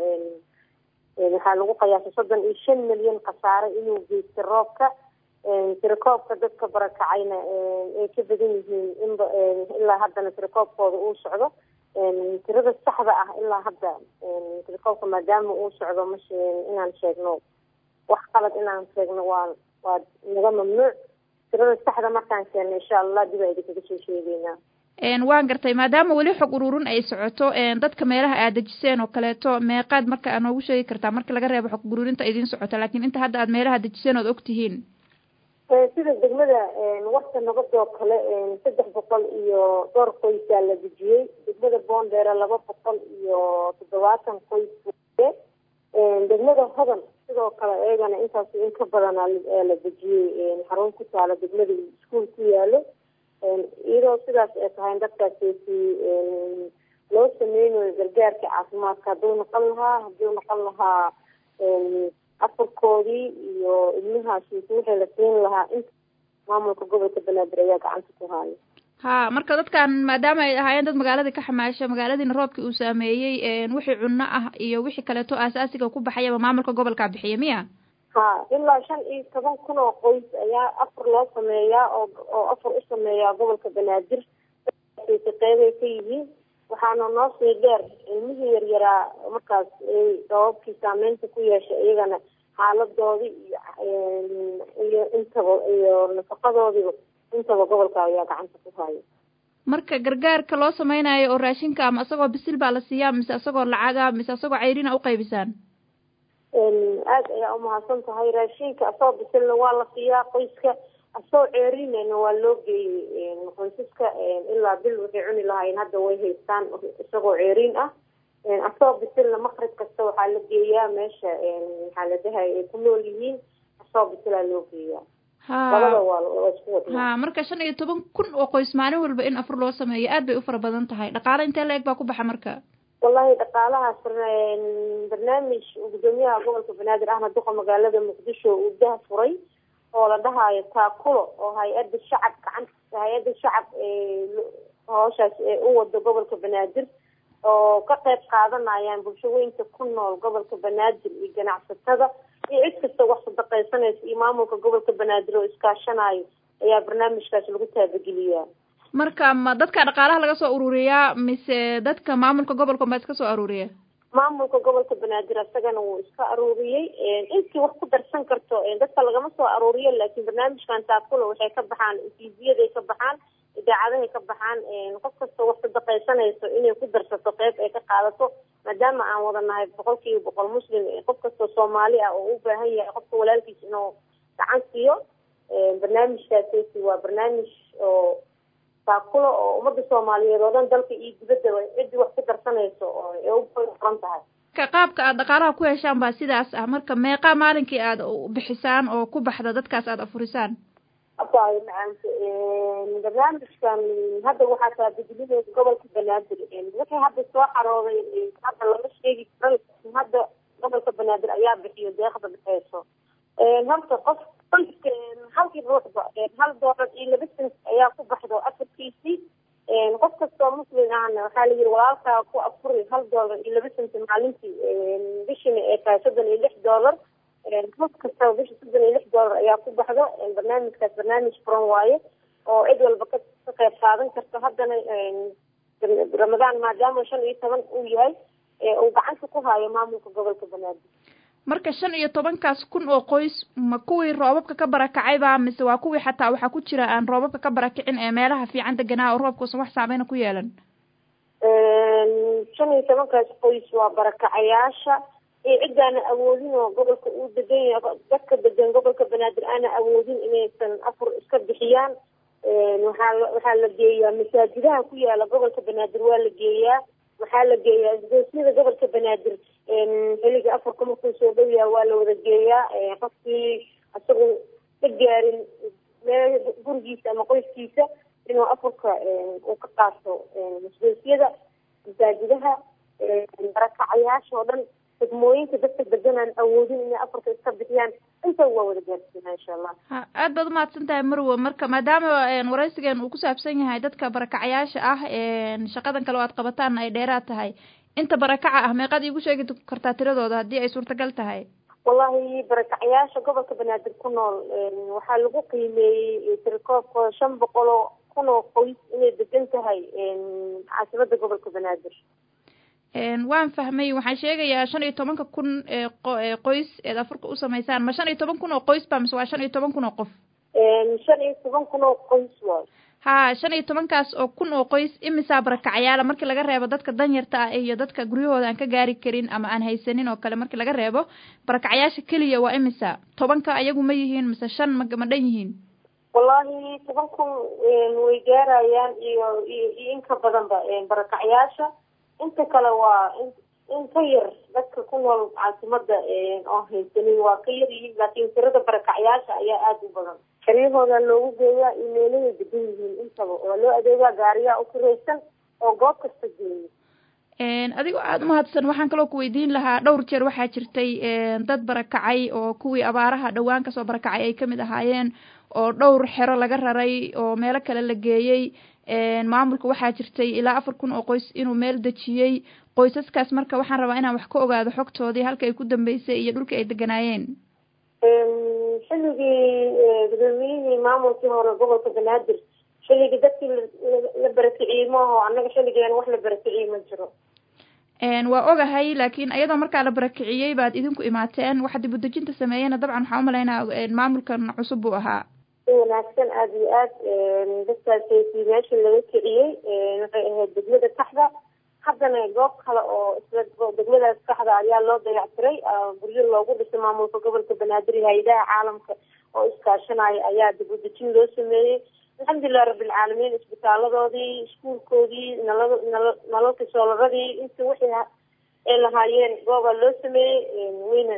waxaa lagu qiyaasay soddon iyo shan milyan khasaare inuu geystay roobka tirakoobka dadka barakacayna ay ka badan yihiin inba ilaa haddana tirakoobkooda uu socdo tirada saxda ah ilaa hadda tirakoobka maadaama uu socdo mash inaan sheegno wax qalad inaan sheegno waa waa naga mamnuuc tirada saxda markaan sheegno insha allah dib a idinkaga soo sheegeynaa waan gartay maadaama weli xog ururin ay socoto dadka meelaha aad dejiseen oo kaleeto meeqaad marka aad noogu sheegi kartaa marka laga reebo xog ururinta idiin socota laakiin inta hadda aad meelaha dejiseen ood og tihiin sida degmada warta nabadoo kale saddex boqol iyo dhowr qoysaa la dejiyey degmada boondheere laba boqol iyo toddobaatan qoys degmada hodan sidoo kale iyagana intaas in ka badana la dejiyey xarun ku taalo degmada iskuol ku yaalo iyadoo sidaas ay tahay dadkaassi loo sameynayo gargaarka caafimaadka hadduu noqon lahaa hadduu noqon lahaa afurkoodii iyo ilmahaas wixii la siin lahaa inta maamulka gobolka banaadir ayaa gacanta ku haayo ha marka dadkan maadaama ay ahaayeen dad magaaladii ka xamaasha magaaladiina roobkii uu saameeyey wixii cunno ah iyo wixii kaleeto aasaasiga ku baxayaba maamulka gobolkaa bixiya miya ha ilaa shan iyo toban kun oo qoys ayaa afar loo sameeyaa oo oo afar u sameeyaa gobolka banaadir qeybay ka yihiin waxaana noo sii dheer ilmihii yaryaraa markaas ay sababkii saameynta ku yeeshay iyagana xaaladoodii iyo iyo intaba iyo nafaqadoodiiba intaba gobolka ayaa gacanta ku haya marka gargaarka loo sameynayo oo raashinka ama isagoo bisil baa la siiyaa mise isagoo lacaga mise isagoo cayrina uqaybisaan aad ayaa umahadsan tahay raashinka asagoo bisilna waa la siiyaa qoyska asagoo ceerinayna waa loo geeyey qoysaska ilaa bil waxay cuni lahaayeen hadda way haystaan isagoo ceeriin ah asagoo bisilna makrib kasta waxaa la geeyaa meesha maxaa la dhahay ay ku nool yihiin soo bisilaa loo geeyaa ha labada waa waa isku wadnaa ha marka shan iyo toban kun oo qoys maalin walba in afur loo sameeyo aad bay u fara badan tahay dhaqaale intee la eg baa ku baxa marka wallahi dhaqaalahaas barnaamij gudoomiyaha gobolka banaadir ahna duqa magaalada muqdisho uu dah furay oo la dhahaayo taakulo oo hay-adda shacab gacanta hay-adda shacab hooshaas ee u wado gobolka banaadir oo ka qayb qaadanayaan bulshooyinka ku nool gobolka banaadir iyo ganacsatada iyo cid kasta wax sadaqaysanaysa iyo maamulka gobolka banaadir oo iskaashanayo ayaa barnaamijkaas lagu taabageliyaa marka ma dadka dhaqaalaha laga soo ururiyaa mise dadka maamulka gobolka baa iska soo aruuriya maamulka gobolka banaadir isagana wuu iska aruuriyey intii wax ku darsan karto dadka lagama soo aruuriyo laakiin barnaamijkan taakula waxay ka baxaan tvyaday ka baxaan idaacadahay ka baxaan qof kastoo wax sadaqaysanayso inay ku darsato qeyb ay ka qaadato maadaama aan wada nahay boqol kiiba boqol muslim qof kastoo soomaali ah oo u baahan yahay qofka walaalkiis inuu gacan siiyo barnaamijkaasi waa barnaamij oo taakulo oo ummadda soomaaliyeed oo dhan dalka iyo dibaddaba ciddii wax ku darsanayso oo ee u qoran tahay ka qaabka aad dhaqaalaha ku heshaan baa sidaas ah marka meeqaa maalinkii aad bixisaan oo ku baxda dadkaas aad afurisaan abaayo macaanka barnaamijkan hadda waxaa taabadelineeda gobolka banaadir wixii hadda soo xarooday hadda lama sheegi karo hadda gobolka banaadir ayaa bixiyo deeqda bixeyso horta qof qoyska halkii ruuxba hal doolar iyo laba sent ayaa ku baxdo afarkiisii qof kastoo muslim ahna waxaa la yiri walaalkaa ku afuri hal doolar iyo laba sent maalintii bishina ee tahay soddon iyo lix doolar qof kastaba bisha soddon iyo lix doolar ayaa ku baxdo barnaamijkaas barnaamij furan waaye oo cid walba ka ka qayb qaadan karto haddana ramadaan maadaama shan iyo toban uu yahay uu gacanta ku haayo maamulka gobolka banaadir marka shan iyo tobankaas kun oo qoys ma kuwii roobabka ka barakacayba mise waa kuwii xataa waxaa ku jira aan roobabka ka barakicin ee meelaha fiican deganaa oo roobkuusan wax saameyna ku yeelan shan iyo tobankaas qoys waa barakacayaasha iyo cidaana awoodin oo gobolka uu degan yahay dadka degan gobolka banaadir aana awoodin inaysan afur iska bixiyaan waxaa waxaa la geeyaa masaajidaha ku yaala gobolka banaadir waa la geeyaa waxaa la geeyaa isgoosyada gobolka banaadir xilliga afarka markuu soo dhow yaha waa la wada geeyaa qofkii isagu ka gaarin meel gurigiisa ama qoyskiisa inuu afurka uu ka qaato isgoosyada masaajidaha barakacayaasha oo dhan degmooyinka dadka deganaan awoodin inay afarka iska bixiyaan inta waa wada gaarsiinaa insha allah ha aad baad umahadsan tahay marwo marka maadaama waraysigan uu ku saabsan yahay dadka barakacayaasha ah shaqadan kale oo aad qabataan ay dheeraad tahay inta barakaca ah meeqaad iigu sheegi kartaa tiradooda haddii ay suurtagal tahay wallahi barakacayaasha gobolka banaadir ku nool waxaa lagu qiimeeyey tirikoobkooda shan boqol oo kun oo qoys inay degan tahay caasimada gobolka banaadir waan fahmay waxaan sheegayaa shan iyo tobanka kun ee qoys eed afurka u samaysaan ma shan iyo toban kun oo qoys ba mise waa shan iyo toban kun oo qof shan iyo toban kun oo qoys waay ha shan iyo tobankaas oo kun oo qoys imisaa barakacayaala markii laga reebo dadka danyarta ah iyo dadka guryahooda aan ka gaari karin ama aan haysanin oo kale markii laga reebo barakacayaasha keliya waa imisa tobanka ayagu ma yihiin mise shan ma ma dhan yihiin wallahi toban kun way gaarayaan iyo iyo iyo in ka badanba barakacayaasha inta kale waa in ka yar dadka ku nool caasimada oo haysanin waa ka yar yihiin laakiin tirada barakacyaasha ayaa aada u badan xeryahooda loogu geeyaa iyo meelahay degan yihiin intaba waa loo adeegaa gaariyaa u kiraysan oo goob kasta geeya adigoo aada umahadsan waxaan kaloo ku weydiin lahaa dhowr jeer waxaa jirtay dad barakacay oo kuwii abaaraha dhowaan kasoo barakacay ay kamid ahaayeen oo dhowr xero laga raray oo meelo kale la geeyey maamulka waxaa jirtay ilaa afar kun oo qoys inuu meel dejiyey qoysaskaas marka waxaan rabaa inaan wax ka ogaado xogtoodii halka ay ku dambeysay iyo dhulka ay deganaayeen xilligii gudoomiyihii maamulkii hore gobolka banaadir xilligii dadkii la barakiciyey maaho annaga xilligeena wax la barakiciyey ma jiro waa ogahay laakiin iyadoo markaa la barakiciyey baad idinku imaateen waxa dib udejinta sameeyena dabcan waxaan umalaynaa maamulkan cusub buu ahaa si wanaagsan aada iyo aad dadkaasi meesha laga kiciyey waxay ahayd degmada kaxda haddana goob kale oo isla degmadaas kaxda ayaa loo dayactiray guryo loogu dhisay maamulka gobolka banaadir iyo hay-adaha caalamka oo iskaashanaya ayaa dib udejin loo sameeyey alxamdulilah rabbilcaalamiin isbitaaladoodii iskuulkoodii nalad nala nalalka soolaradii inta wixii ay lahaayeen goobaa loo sameeyey wayna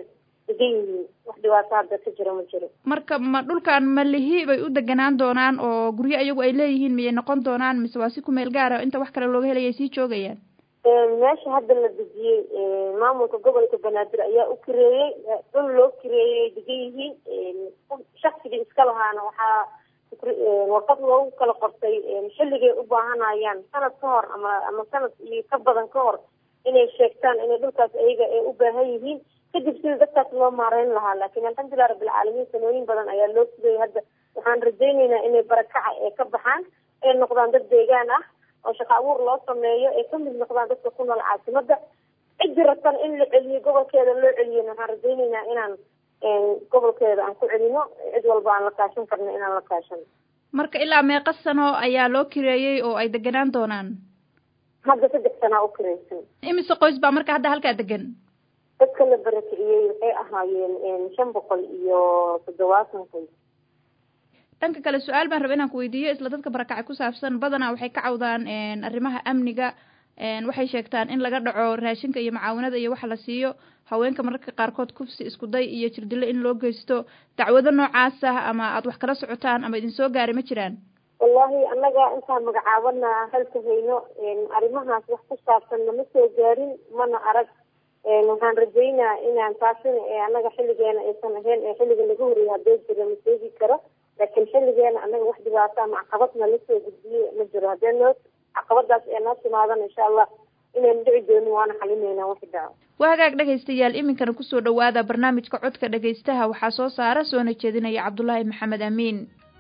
degan yihiin wax dhibaato hadda ka jira ma jiro marka ma dhulkan ma lihi bay u deganaan doonaan oo guryo iyagu ay leeyihiin miyay noqon doonaan mise waa si ku meel gaara inta wax kale looga helaya ay sii joogayaan meesha hadda la dejiyey maamulka gobolka banaadir ayaa u kireeyey dhul loo kireeyey ay degan yihiin shaksigii iska lahaana waxaa warqad loogu kala qortay xilligay u baahanayaan sanad ka hor ama ama sanad iyo ka badan ka hor inay sheegtaan inay dhulkaas ayaga ay u baahan yihiin kadib sida dadkaas loo maareyn lahaa laakiin alxamdulilah rabbilcaalamiin sanooyin badan ayaa loo sugayay hadda waxaan rajayneynaa inay barakaca ee ka baxaan ay noqdaan dad deegaan ah oo shaqo abuur loo sameeyo ay kamid noqdaan dadka ku nool caasimada ciddi rabtan in la celiyo gobolkeeda loo celiyana waxaan rajayneynaa inaan gobolkeeda aan ku celino cid walba aan la kaashan karno inaan la kaashano marka ilaa meeqa sano ayaa loo kireeyey oo ay deganaan doonaan hadda saddex sanaa u kireysan imise qoys baa marka hadda halkaa degan dadka la barakiciyey waxay ahaayeen shan boqol iyo toddobaatan qoys dhanka kale su-aal baan raba inaan ku weydiiyo isla dadka barakacay ku saabsan badanaa waxay ka cawdaan arrimaha amniga waxay sheegtaan in laga dhaco raashinka iyo macaawinada iyo waxa la siiyo haweenka mararka qaarkood kufsi iskuday iyo jirdilo in loo geysto dacwado noocaas ah ama aad wax kala socotaan ama idin soo gaaray ma jiraan wallahi annaga intaan magacaabana halka hayno arrimahaas wax ku saabsan nama soo gaarin mana arag waxaan rajaynaa inaan taasina annaga xilligeena aysan ahayn ee xilliga laga horreeyay haddee jira ma sheegi karo laakiin xilligeena annaga wax dhibaato ama caqabadna lasoo gudbiyey ma jiro haddee noo caqabadaas ee noo timaadana insha allah inaynu dhici doonin waana xalineynaa wixi dhaco waa hagaag dhegaystayaal iminkana kusoo dhawaada barnaamijka codka dhegaystaha waxaa soo saara soona jeedinaya cabdulaahi maxamed amiin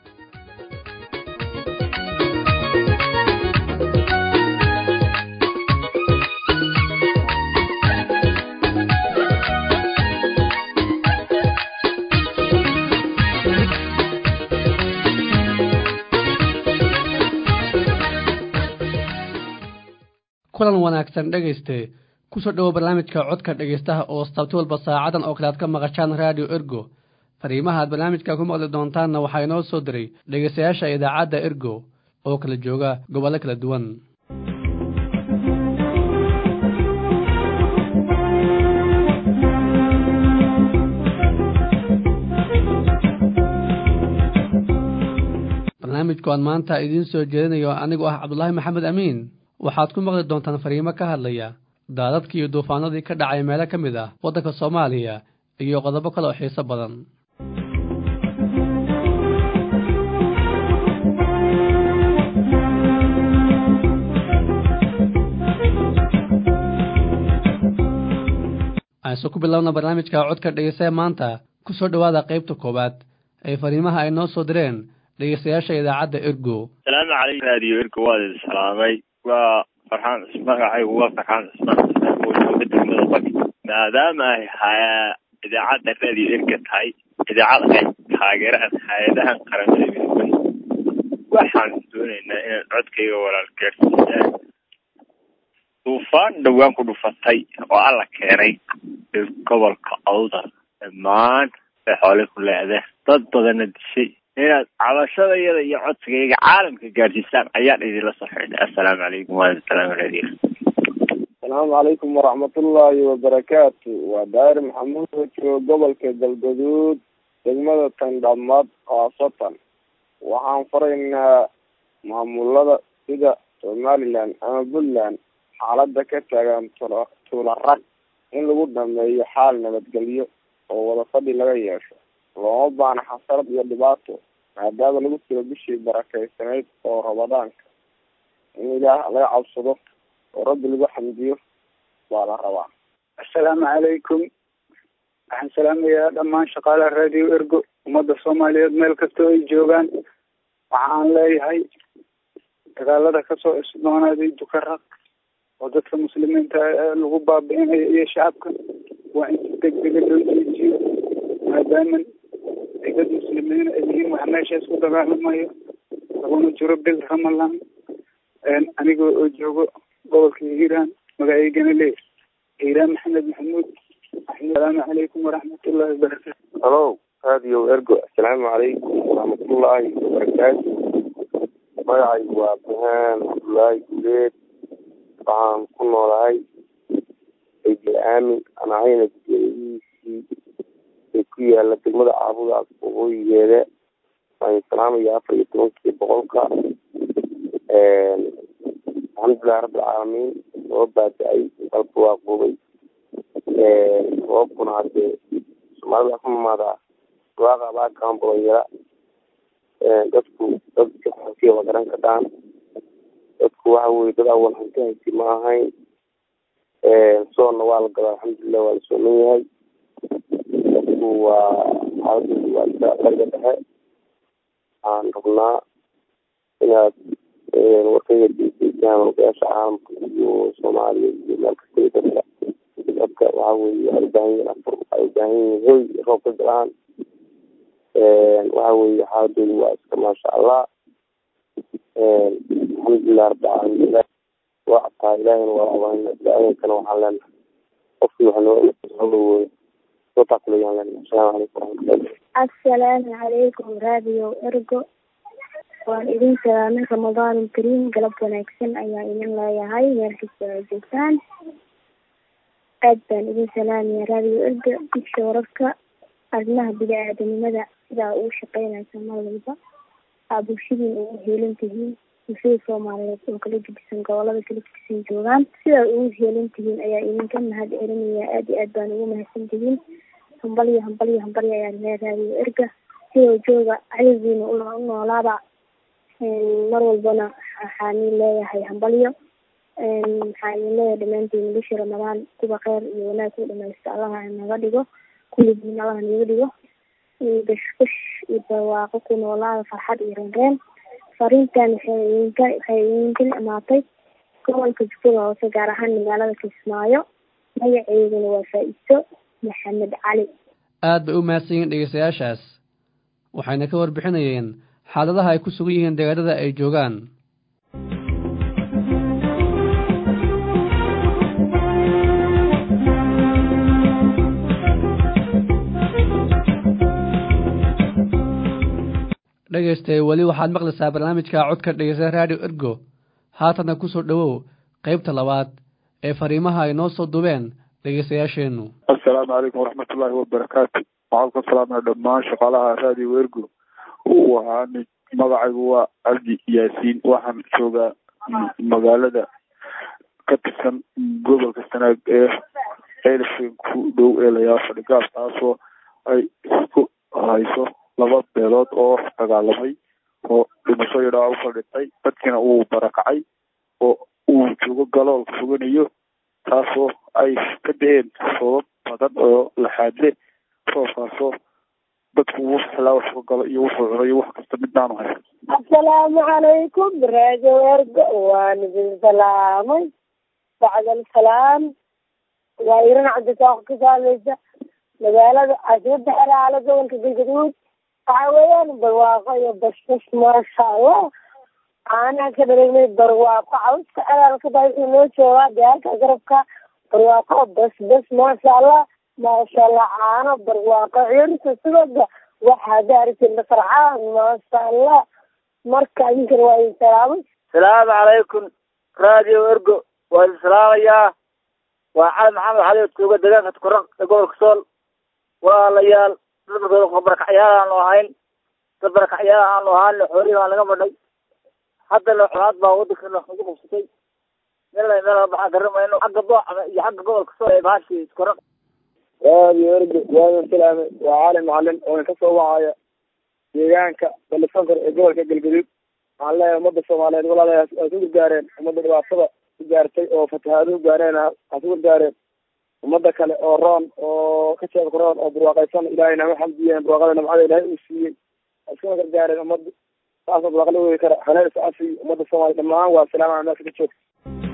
kulan wanaagsan dhegayste kusoo dhowo barnaamijka codka dhegaystaha oo sabti walba saacadan oo kale aad ka maqashaan radio ergo fariimaha aad barnaamijka ku maqli doontaanna waxaa inoo soo diray dhegaystayaasha idaacadda ergo oo kala jooga gobollo kala duwan barnaamijku aan maanta idiin soo jeedinayo anigoo ah cabdulaahi maxamed amiin waxaad ku maqli doontaan fariimo ka hadlaya daadadkii iyo duufaanadii ka dhacay meelo ka mid ah waddanka soomaaliya iyo qodobo kale oo xiiso badan ayse ku bilowna barnaamijka codka dhegeystaha maanta ku soo dhowaada qaybta koowaad ee fariimaha ay noo soo direen dhegeystayaasha idaacadda ergo salaamu calaykum raadiyo ergo waad idin salaamay waa farxaan magacaygu waa farxaan cismaan oo degmada baki maadaama ay haya idaacadda raadiyo erga tahay idaacada ay taageeraan hay-adahan qaramada midoobay waxaan doonaynaa inaan codkayga walaal gaarsiisaan duufaan dhowaan ku dhufatay oo alla keenay gobolka awdal dhammaan ay xoolay ku leedeen dad badanna dishay inaad cabashadayada iyo codsigayga caalamka gaadhsiisaan ayaan idinla soo xidhnay assalaamu calaykum waasalaam radio asalaamu calaykum waraxmatullaahi wabarakaatu waa daahir maxamuud oo joogo gobolka galgaduud degmada tandhamad khaasatan waxaan faraynaa maamulada sida somaliland ama puntland xaalada ka taagan tula tuula rag in lagu dhameeyo xaal nabadgelyo oo wada fadhi laga yeesho looma baana xasarad iyo dhibaato maadaama lagu jiro bishii barakeysanayd oo ramadaanka in ilaah laga cabsado oo rabbi lagu xamdiyo baa la rabaa assalaamu calaykum waxaan salaamayaa dhammaan shaqaalaha radio ergo ummadda soomaaliyeed meel kastoo ay joogaan waxaan leeyahay dagaalada kasoo isdoonaaday dukaraq oo dadka muslimiinta lagu baabi'inayo iyo shacabka waa in si degdega loo jeejiyo maadaama ay dad muslimiin ay yihiin wax meeshaas ku dagaalamayo laguna jiro bil ramadan aniga oo joogo gobolka hiiraan magaceygana leey hiiraan maxamed maxamuud asalaamu calaykum waraxmatullaahi wabarakaatu halo radio ergo assalaamu calaykum waraxmatullaahi wabarakaatu magacaygu waa abdihaan cabdullaahi guleed waxaan ku noolahay egi aamin aan ahayna gudoomiyihiisii yaala degmada caabudaas waqooyigeeda waan salaamaya afar iyo tobankii boqolka alxamdulilahi rabbilcaalamiin soo baada-ay dalka waa qubay roobkuna hadee soomaalida ku imaadaa waaqa baakaan bolonyara dadku dad siwa garan kadhaan dadku waxa weye dad awal hanti haysi ma ahayn soonna waa la gadaa alxamdulilah waa la sooman yahay dadku waa xaaladoodu waa iska bariga dhexe waxaan rabnaa inaad warkayga deedeysaan ogayaasha caalamka iyo soomaaliya iyo meel kasta iyo dadka dadka waxa weye waxay ubaahan yihiin afur waxay ubaahan yihiin hoy roob ka galaan waxa weye xaaladoodu waa iska maasha allah alxamdulilah rabbilcaalamiin waa ataa ilaahayna waa abaana ilaahinkana waxaan leenahay qofkii wax noo soo taakulayaan leenahay asalaamu calaykum waraxmatullahi assalaamu calaykum radio ergo waan idin salaamay ramadaan kariim galab wanaagsan ayaa idin leeyahay meel kasta oo joogtaan aad baan idin salaamaya radio ergo dugsa wararka arrimaha bini-aadanimada sidaa ugu shaqeynaysa mar walba aa bulshadiin ugu heelan tihiin bulshada soomaaliyeed oo kala gedisan gobolada kala gedisan joogaan sidaa ugu heelan tihiin ayaa idinka mahad celinaya aad iyo aad baan ugu mahadsan tihiin hambalyo hambalyo hambalyo ayaan lee raadiyo erga sidoo jooga cadowgiina u noolaaba mar walbana waxaan leeyahay hambalyo waxaan idin leeyahay dhammaantiin bishii ramadaan kuwa kheyr iyo wanaag ku dhamaysto allaha naga dhigo kulligiin allaha naga dhigo bashbash iyo barwaaqo ku noolaada farxad iyo reenreen fariintan waxay idinka waxay idinka imaatay gobolka jubbada hoose gaar ahaan magaalada kismaayo magaceeduna waa faa-iso maxamed cali aad bay u mahadsan yihiin dhegeystayaashaas waxayna ka warbixinayeen xaaladaha ay ku sugan yihiin deegaanada ay joogaan dhegeystay weli waxaad maqlaysaa barnaamijka codka dhegeysta radio ergo haatanna ku soo dhowow qaybta labaad ee fariimaha ay noo soo dubeen dhegeystayaasheennu assalaamu calaykum waraxmatullaahi wabarakaatu waxaan ku salaamaya dhammaan shaqaalaha radio ergo waxaan magacaygu waa cabdi yaasiin waxaan joogaa magaalada ka tirsan gobolka sanaag ee ceelafeen ku dhow ee layaasha dhigaal taasoo ay isku hayso laba beelood oo dagaalamay oo dhimasho iyo dhaawac usoo dhintay dadkiina uu barakacay oo uu joogo galoolka foganayo taasoo ay ka da-een roobab badan oo laxaadle roobkaasoo dadku wuxuu xilaa wax ka galo iyo wuxuu cuno iyo wax kasta midnaanu hay assalaamu calaykum radio ergo waan idin salaamay bacd alsalaam waa iran cabdisaaq ka saameysa magaalada caasimada xeraale gobolka galgaduud waxa weeyaan barwaaqo iyo basbas maasha allah caanaha ka dharegnay barwaaqo cawska xeraalka baa wuxuu noo joogaa diyaalka garabka barwaaqo basbas maasha allah maasha allah caano barwaaqo cirta sidoda waxaa daarisina farxaan maasha allah marka idinkana waa idin salaamay salaamu calaykum radio ergo waa idin salaamayaa waa cali maxamed xali jooga deegaanka tukuran ee gobolka sool walaalayaal dad markooda barakacyaal aanu ahayn dad barakacyaal aanu ahaan xoolihii baan laga madhay haddana colaad baa wadankeena nagu qabsatay meel meel baxaa garamayno xagga boocama iyo xagga gobolka sool ee bahashi tukuran radio ergo waa idin salaamay waa cali macalin oona kasoo wacaya deegaanka balisankar ee gobolka galgaduud waxaan leeyahay ummadda soomaaliyeed walaalayaas waa ku gargaareen ummadda dhibaatada ku gaartay oo fatahaaduhu gaareen ha ku gargaareen ummadda kale oo roon oo ka jeedka roon oo barwaaqaysan ilaahay nama xamdiyeen barwaaqada namcada ilaahay uu siiyey waa iskuma gargaareen ummadda saasoo barwaaqo la wegi kara haneel is cafiyo ummadda soomaaliya dhammaan waa salaamana meesha ka joogta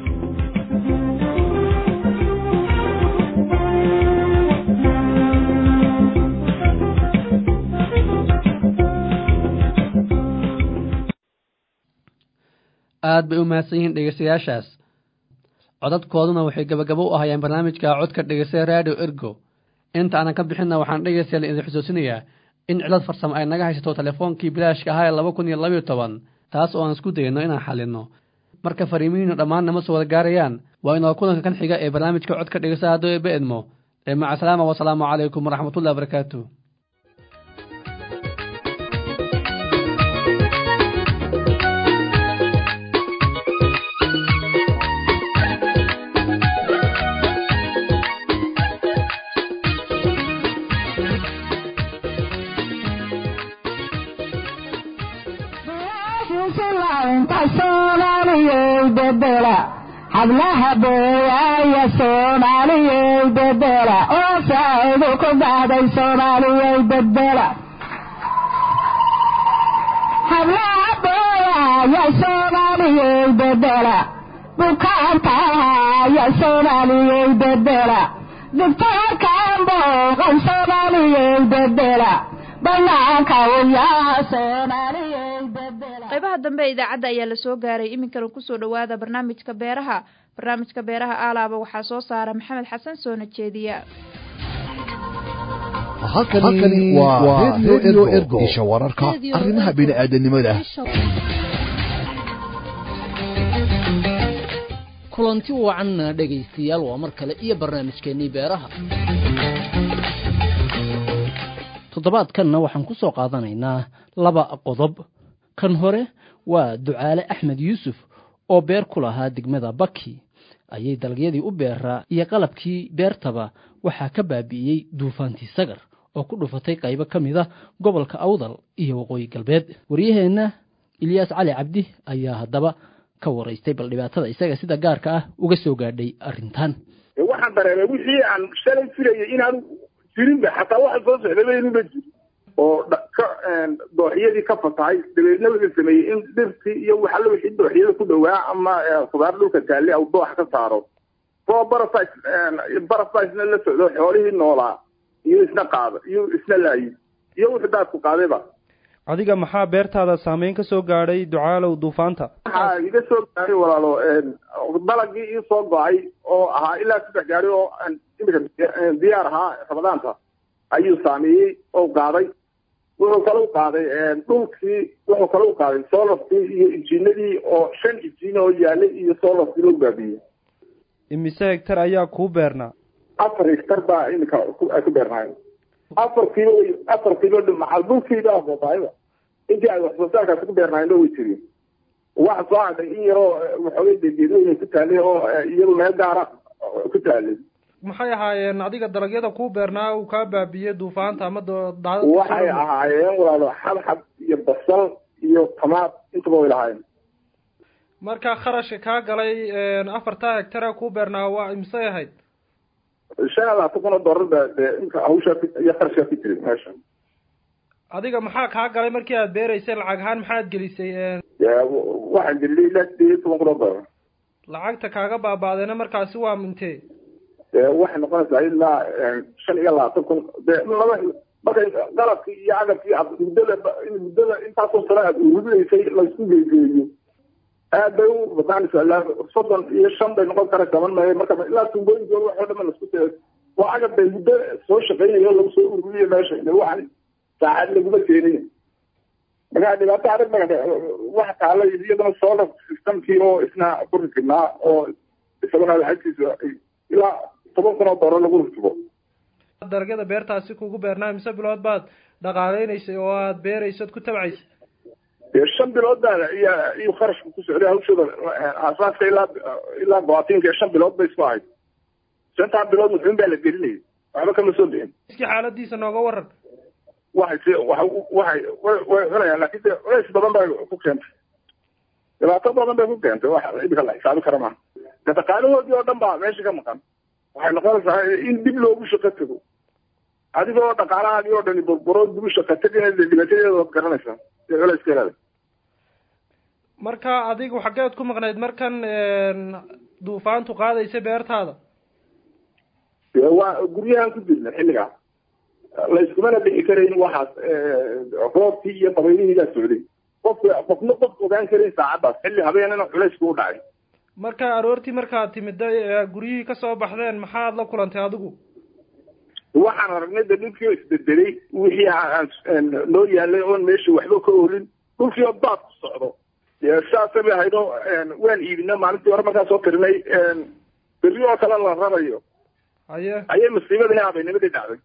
aad bay u mahadsan yihiin dhegeystayaashaas codadkooduna waxay gabagabo u ahayeen barnaamijka codka dhegeysta radio ergo inta aanan ka bixinna waxaan dhegeystayaal idin xusuusinayaa in cilad farsamo ay naga haysato teleefoonkii bilaashka ahaa ee laba kun iyo labayo toban taas oo aan isku dayno inaan xalino marka fariimihiinu dhammaan nama soo wada gaarayaan waa inoo kulanka kan xiga ee barnaamijka codka dhegeysta haddoo eeba edmo ee maca salaama wasalaamu calaykum waraxmatullahi wabarakaatu ya soomaaliyey bedela hablaha beeyaaya soomaaliyey bedela oo saacidu ku dhacday soomaaliyey bedela hablaha beeyaaya soomaaliyey bedela bukaantaaya soomaaliyey bedela dibtaarkan booqan soomaaliyey bedela banaanka uyaa soomaaliyey bedela qaybaha dambe ee idaacadda ayaa la soo gaaray iminkana kusoo dhowaada barnaamijka beeraha barnaamijka beeraha aalaaba waxaa soo saara maxamed xasan soona jeediya halkani waa radio ergo isha wararka arrimaha bini'aadanimada kulanti wacan dhegaystayaal waa mar kale iyo barnaamijkeennii beeraha toddobaadkanna waxaan ku soo qaadanaynaa laba qodob kan hore waa ducaale axmed yuusuf oo beer ku lahaa degmada baki ayay dalagyadii u beeraa iyo qalabkii beertaba waxaa ka baabi'iyey duufaantii sagar oo ku dhufatay qaybo ka mid a gobolka awdal iyo waqooyi galbeed waryaheenna ilyaas cali cabdi ayaa haddaba ka waraystay bal dhibaatada isaga sida gaarka ah uga soo gaadhay arrintan waxaan dareemay wixii aan shalay filayay inaanu jirinba xataa waxa soo socdaba inuba jirin oo ka dooxyadii ka fatahay dabeedna wuxuu sameeyey in dhirtii iyo waxalla wixii dooxyada ku dhowaa ama khudaar dhulka taalle au doox ka saaro oo barafis barafisna la socdo xoolihii noolaa iyo isna qaada iyo isna laayi iyo wuxuu daadku qaadayba adiga maxaa beertaada saameyn ka soo gaadhay ducaalow duufaanta waxaa iga soo gaaray walaalo dalagii ii soo go-ay oo ahaa ilaa saddex gaari oo imika diyaar ahaa ramadaanta ayuu saameeyey oo qaaday wuxuu kala u qaaday dhulkii wuxuu kala u qaaday solarkii iyo injiinadii oo shan injiin oo yaalay iyo solarkii loo baabiyey imise hegtar ayaa kuu beernaa afar hektar baa imika ay ku beernaayen afar kiilo afar kiilo macal dhulkiiba afootaayba intii ay wax soo saarkaasi ku beernaayeen way jireen waxa soo hadhay in yaroo waxoogay degeedooyin ku taalay oo iyadu meel gaara ku taalay maxay ahaayeen adiga dalagyada kuu beernaa uu kaa baabiyey duufaanta ama waxay ahaayeen walaalo xabxab iyo basal iyo tamaad intaba way lahaayeen marka kharashka kaa galay afartaa hegtara kuu beernaa waa imisay ahayd shan iyo labaatan kun oo dollar ba dee inka hawshaa iyo kharashkaa ku jiray meesha adiga maxaa kaa galay markii aad beeraysay lacag ahaan maxaad gelisay waxaan geliyay ilaa sideed iyo toban kun oo dollar lacagta kaaga baabaadeena markaasi waa mintee waxay noqonaysaa ilaa shan iyo labaatan kun de laba markay qalabkii iyo agabkii aad muddada muddada intaasoo sano aad ururinaysay laysku geegeeyo aad bay u badaanaysaa ilaa soddon iyo shan bay noqon karaysaa man maayo marka ilaa tuubooyinkooda waxoo dhan laisku te waa agab bay muddo soo shaqeynayo lagu soo ururiyo meesha waxan saacad laguma keenin marka dhibaato adag ba waxa taala iyadana solar systemkii oo isna ku rikibnaa oo isaguna lacagtiisa ilaa toban kun oo doollar lagu rkibo dalagyada beertaasi kugu beernaa mise bilood baad dhaqaaleynaysay oo aad beeraysad ku tabcaysay dee shan bilood baa iyo iyo kharashka ku socday hawshooda asaaska ilaa ilaa go'aatiinka shan bilood bay isku ahayd shantaa bilood muxuun baa la gelinayay waxba kama soo bixin iski xaaladiisa nooga waran waxay waxay way cunayaan laakiin de culays badan bay ku keentay dhibaato badan bay ku keentay wax imika la xisaabi kara maaha de dhaqaalahoodii oo dhan baa meesha ka maqan waxay noqonaysaa in dib loogu shaqo tago adigoo dhaqaalahaagii oo dhani burburo dib u shaqo tagina de dhibaatadeeda waad garanaysaa ee culayskeeda marka adigu xaggeed ku maqnayd markan duufaantu qaadaysa beertaada waa guryahan ku jirna xilligaa layskumana dhici karayn waxaas roobkii iyo dabaylihiigaa socday qofka qofna qof ogaan karayn saacaddaas xilli habeenana culaysku u dhacay marka aroortii markaad timid guryihii kasoo baxdeen maxaad la kulantay adigu waxaan aragnay de dhulkii oo isbedelay wixii aan noo yaalay oon meesha waxba ka olin dhulkii oo daad ku socdo saasa bay ahayd oo waan iibina maalintii hore markaan soo tirinay berri oo kale la rarayo haye ayay masiibadii habeenimadii dhacday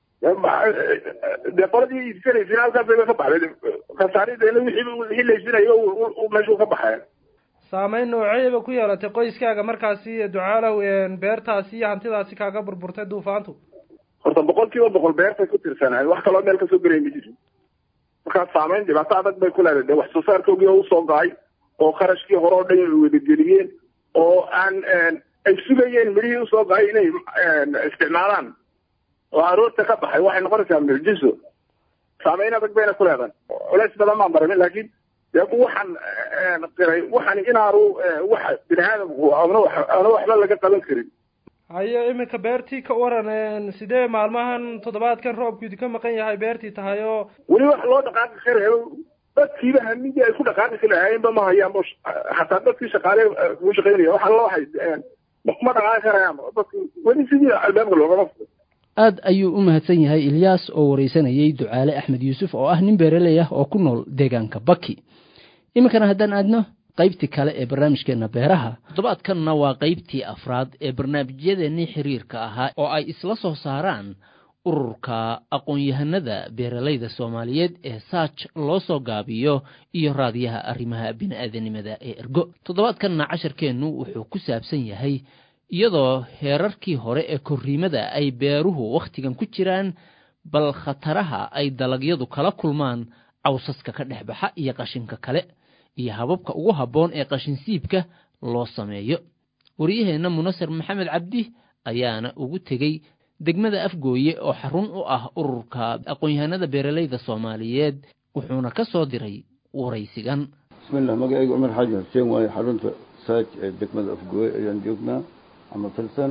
de qoladii iibsanaysay halkaasay ka baxday khasaarideena wixii wixii laysinayo meeshuu ka baxeen saameyn nooceeba ku yeelatay qoyskaaga markaasi ducaalow beertaasi iyo hantidaasi kaaga burburtay duufaantu horta boqol kiiba boqol beertay ku tirsanahay wax kaloo meel kasoo gelay ma jirin markaa saameyn dhibaato adag bay ku leedahay de wax soo saarkoogii oo usoo go-ay oo kharashkii hore oo dhan ay wadageliyeen oo aan ay sugayeen midhihii usoo baxay inay isticmaalaan oo aroorta ka baxay waxay noqonaysaa mucjiso saameyn adag bayna ku leedahay culays badan baan baramin laakiin dee waxaan qiray waxaan inaanu wax bini aadamku ana wax ana waxba laga qaban karin haye iminka beertii ka waran sidee maalmahan toddobaadkan roobku idinka maqan yahay beertii tahay oo weli wax loo dhaqaaqi karayo dadkiiba hamidii ay ku dhaqaaqi kari lahaayeenba ma hayaan xataa dadkii shaqaale kugu shaqaynaya waxa la waxay ma dhaqaaqi karayaan dadki weli sidii albaabka loogama furay aad ayuu u mahadsan yahay ilyaas oo waraysanayay ducaale axmed yuusuf oo ah nin beeraley ah oo ku nool deegaanka baki iminkana haddaan aadno qaybtii kale ee barnaamijkeenna beeraha toddobaadkanna waa qaybtii afraad ee barnaamijyadeennii xiriirka ahaa oo ay isla soo saaraan ururka aqoon-yahanada beeralayda soomaaliyeed ee saaj loo soo gaabiyo iyo raadiyaha arrimaha bini'aadanimada ee ergo toddobaadkanna casharkeennu wuxuu ku saabsan yahay iyadoo heerarkii hore ee korriimada ay beeruhu wakhtigan ku jiraan bal khataraha ay dalagyadu kala kulmaan cawsaska ka dhex baxa iyo qashinka kale iyo hababka ugu habboon ee qashinsiibka loo sameeyo waryaheenna munasar maxamed cabdi ayaana ugu tegey degmada afgooye oo xarun u ah ururka aqoon-yahanada beeralayda soomaaliyeed wuxuuna ka soo diray waraysigan bismillah magacayga cumar xaaji xuseen waaye xarunta saaj ee degmada afgooye ayaan joognaa ama filsan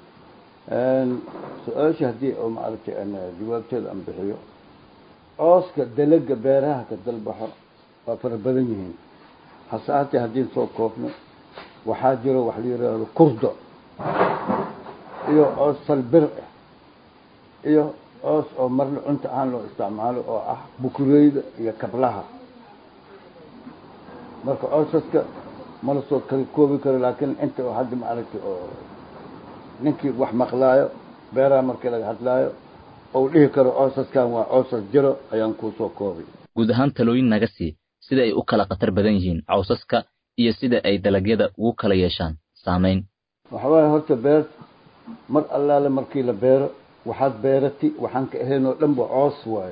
su-aasha haddii oo maaragtay jawaabteeda aan bixiyo cooska dalaga beeraha ka dalbaxo waa fara badan yihiin hase haatee haddii soo koobno waxaa jiro wax la yidhaahdo kurdo iyo coos salbir ah iyo coos oo marle cunta ahaan loo isticmaalo oo ah bukureyda iyo kablaha marka coosaska mala soo kala koobi karo laakiin inta oo hadda maaragtay oo ninkii wax maqlaayo beeraha markii laga hadlaayo ou dhihi karo coosaskan waa coosas jiro ayaan kuusoo koobay guud ahaan talooyin naga sii sida ay u kala khatar badan yihiin cawsaska iyo sida ay dalagyada ugu kala yeeshaan saamayn waxa waaye horta beerta mar allaale markii la beero waxaad beerati waxaan ka ahayn oo dhanba coos waayo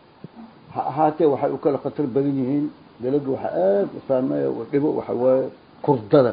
ha ahaatee waxay u kala khatar badan yihiin dalaga waxa aada u saameeya u dhibo waxa waaye kurdada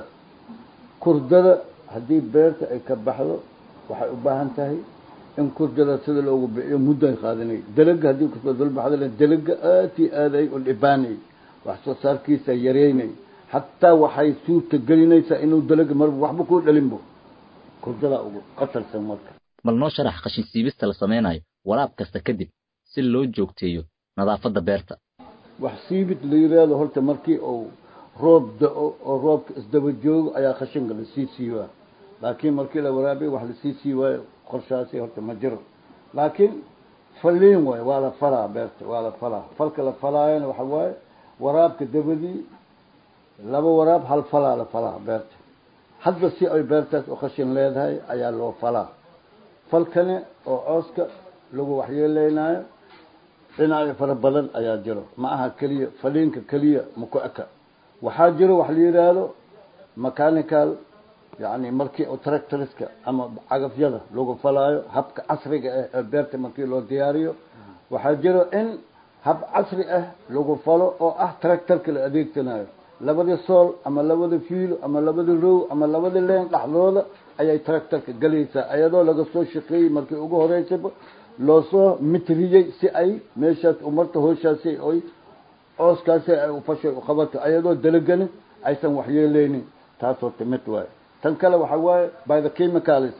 kurdada haddii beerta ay ka baxdo waxay u baahan tahay in kurdada sida loogu bixiyo muddo ay qaadanay dalaga haddii kusoo dulbaxdana dalaga aad iyo aad ay u dhibaanay wax soo saarkiisa yareynay xataa waxay suurta gelinaysaa inuu dalaga marba waxba kuu dhalinbo kurdadaa ugu qatarsan marka bal noo sharax qashin siibista la samaynayo waraab kasta kadib si loo joogteeyo nadaafadda beerta wax siibid la yiraahdo horta markii uu roob da-o oo roobka isdaba joogo ayaa khashinka lasii siibaa laakiin markii la waraabiyo wax lasii siiwaayo qorshaasi horta ma jiro laakiin faliin waayo waa la falaa beerta waa la falaa falka la falaayana waxa waaye waraabka dabadii laba waraab hal falaa la falaa beerta hadba si ay beertaas u khashin leedahay ayaa loo falaa falkani oo cooska lagu waxyeeleynayo dhinacyo fara badan ayaa jiro ma aha keliya faliinka keliya maku eka waxaa jiro wax la yidhaahdo mechanical yani markii oo tractoriska ama cagafyada lagu falaayo habka casriga ah ee beerta markii loo diyaariyo waxaa jiro in hab casri ah lagu falo oo ah tractorka la adeegsanayo labada sool ama labada fiilo ama labada row ama labada leen dhexdooda ayay tractorka galaysaa iyadoo laga soo shaqeeyey markii ugu horeysaba loo soo mitriyey si ay meeshaas umarta hooshaasi oy cooskaasi ay ufashay uqabato iyadoo dalagani aysan waxyeeleynin taasoo timid waayo tan kale waxa waaye by the chemicalis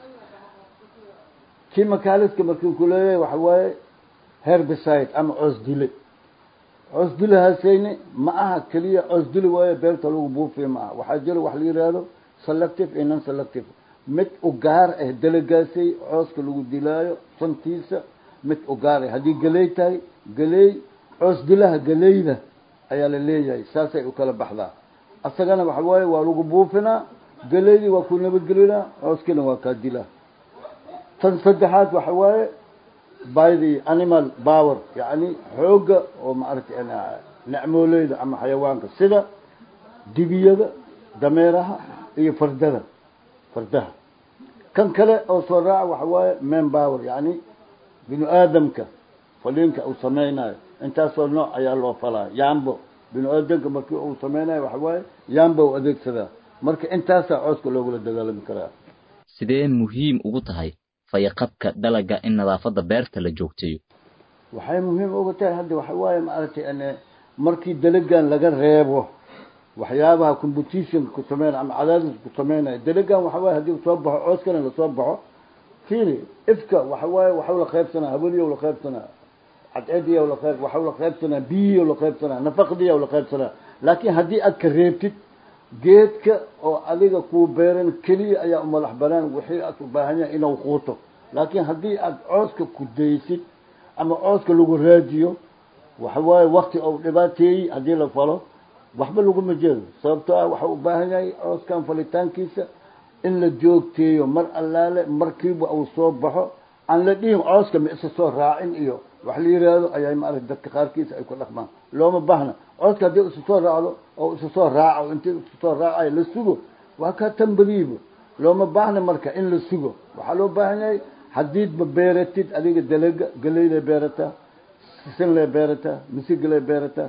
chemicaliska markii ku leeyahay waxa waaye herbicide ama coos dile coos dilahaasayni ma aha keliya coos dili waayo beerta lagu buufiyo ma aha waxaa jira wax la yidhaahdo selective iyo non selective mid u gaar ah dalagaasay cooska lagu dilaayo santiisa mid u gaar ah haddii galey tahay galey coos dilaha galeyda ayaa la leeyahay saasay u kala baxdaa asagana waxa waaye waa lagu buufinaa galeydii waa ku nabadgelinaa cooskina waa kaa dilaa tan saddexaad waxa waaye by the animal power yacni xoogga oo maaragtay necmooleyda ama xayawaanka sida dibiyada dameeraha iyo fardada fardaha kan kale oo soo raaca waxa waaye man power yacni binu aadamka faliinka uu sameynayo intaasoo nooc ayaa loo falaa yaambo bini aadanka markii uu sameynayo waxa waaye yaanba u adeegsadaa marka intaasaa cooska loogula dagaalami karaa sidee muhiim ugu tahay fayaqabka dalaga in nadaafadda beerta la joogteeyo waxay muhiim uga tahay hadda waxa waaye maaragtay ane markii dalagan laga reebo waxyaabaha competition ku sameynaya ama cadaadis ku sameynaya dalagan waxa waaye haddii soo baxo cooskana lasoo baxo fiiri ifka waxa waaye waxau la qaybsanaa hawadiyow la qaybsanaa cadceediyow la qayb waxau la qaybsanaa biyiyow la qaybsanaa nafaqdiyow la qaybsanaa laakiin haddii aad ka reebtid geedka oo adiga kuu beeran keliya ayaa u madax banaan wixii aad u baahan yahay inuu quuto laakiin haddii aad cooska ku daysid ama cooska lagu raadiyo waxa waaye wakti ou dhibaateeyey haddii la falo waxba laguma jeedo sababtoo ah waxau u baahan yahay cooskan falitaankiisa in la joogteeyo mar allaale markiiba uu soo baxo aan la dhihin cooska ma isa soo raacin iyo wax la yiraahdo ayaa maarata dadka qaarkiisa ay ku dhaqmaan looma baahna cooska haddii isa soo raacdo oo isa soo raaco intii isa soo raacayo la sugo waa ka tambadiiba looma baahna marka in la sugo waxaa loo baahan yahay haddiidba beeratid adiga dalaga galeylay beerataa sisinlay beerataa misigilay beerataa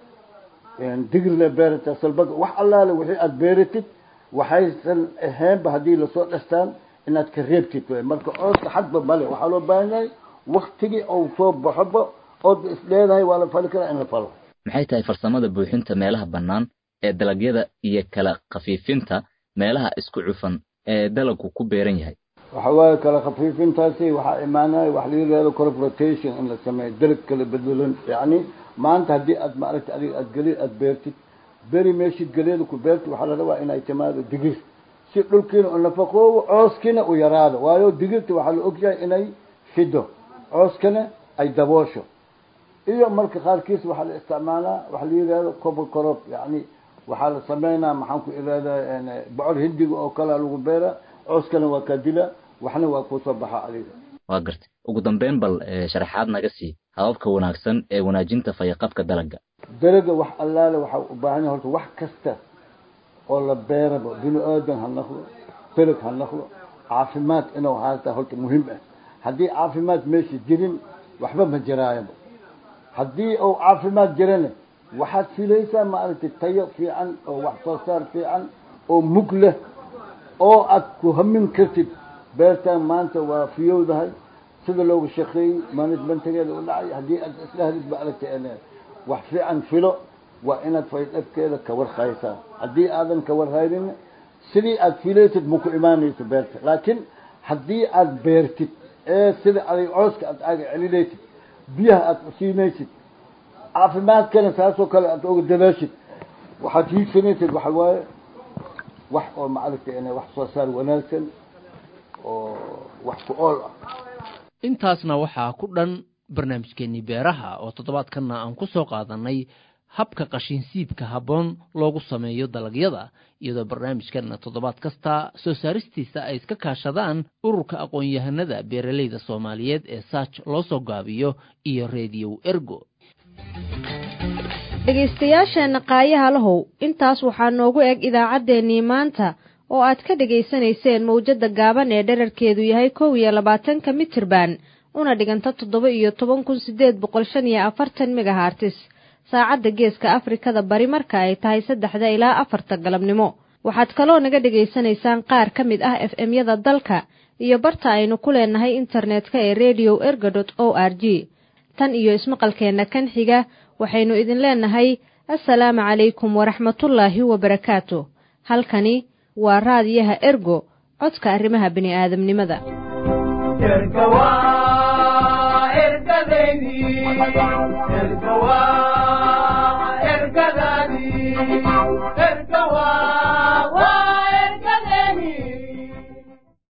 digirlay beerataa salbaga wax allaale wixii aada beeratid waxaysan ahaynba haddii lasoo dhastaan inaad ka reebtid wey marka cooska xadba male waxaa loo baahan yahay waktigii ou soo baxoba ood is leedahay waa la fali karaa in la falo maxay tahay farsamada buuxinta meelaha bannaan ee dalagyada iyo kala khafiifinta meelaha isku cufan ee dalagku ku beeran yahay waxa waaye kala khafiifintaasi waxaa imaanaya wax la yidhahdo crop rotation in la sameeyo dalag kala bedelan yacni maanta haddii aad maaragta adiga aad geli aad beertid beri meeshid geleeda ku beertid waxaa la rabaa inay timaado digir si dhulkiina u nafaqoobo cooskiina u yaraado waayo digirta waxaa la ogyahay inay fido cooskana ay daboosho iyo marka qaarkiis waxaa la isticmaalaa waxa la yidhahdo cover crop yacni waxaa la sameynaa maxaan ku ihahdaa bocor hindiga oo kalea lagu beeraa cooskana waa kaa dila waxna waa kusoo baxa adiga waa gartay ugu dambeyn bal sharaxaad naga sii hababka wanaagsan ee wanaajinta fayaqabka dalaga dalaga wax allaale waxaa u baahan yahay horta wax kasta oo la beeraba bini aadan ha naqlo dalag ha naqlo caafimaad inuu haata horta muhiim ah haddii caafimaad meesha jirin waxba ma jiraayaba haddii uu caafimaad jirana waxaad filaysaa maaragtay tayo fiican oo wax soo saar fiican oo mug leh oo aad ku hamin kartid beertaan maanta waa fiyowdahay sida loogu shaqeeyey managementigeeda u dhacay haddii aad isdhahdid maaragtay wax fiican filo waa inaad faydhafkeeda ka warhaysaa haddii aadan ka warhaynin sidii aad filaysid ma ku imaanayso beerta laakiin haddii aad beertid ee sida aday cooska aad aaga celinaysid biyaha aad siinaysid caafimaadkana saasoo kale aad oga dadaashid waxaad hiigsanaysid waxa waaye wax oo maaragtay wax soo saar wanaagsan oo wax ku ool ah intaasna waxaa ku dhan barnaamijkeennii beeraha oo toddobaadkanna aan ku soo qaadannay habka qashinsiibka habboon loogu sameeyo dalagyada iyadoo barnaamijkanna toddobaad kasta soo saaristiisa ay iska kaashadaan ururka aqoon-yahanada beeralayda soomaaliyeed ee saaj loo soo gaabiyo iyo rediyow ergo dhegaystayaasheenna qaayaha lahow intaas waxaa noogu eg idaacaddeenii maanta oo aad ka dhegaysanayseen mawjadda gaaban ee dherarkeedu yahay kow iyo labaatanka mitirban una dhiganta toddoba iyo toban kun siddeed boqol shan iyo afartan megahartis saacadda geeska afrikada bari marka ay tahay saddexda ilaa afarta galabnimo waxaad kaloo naga dhegaysanaysaan qaar ka mid ah f m-yada dalka iyo barta aynu ku leenahay internetka ee redio erga dot o r g tan iyo ismaqalkeenna kan xiga waxaynu idin leenahay assalaamu calaykum waraxmatullaahi wabarakaatu halkani waa raadiyaha ergo codka arrimaha bini'aadamnimada ergadaydi ergawa ergadaadii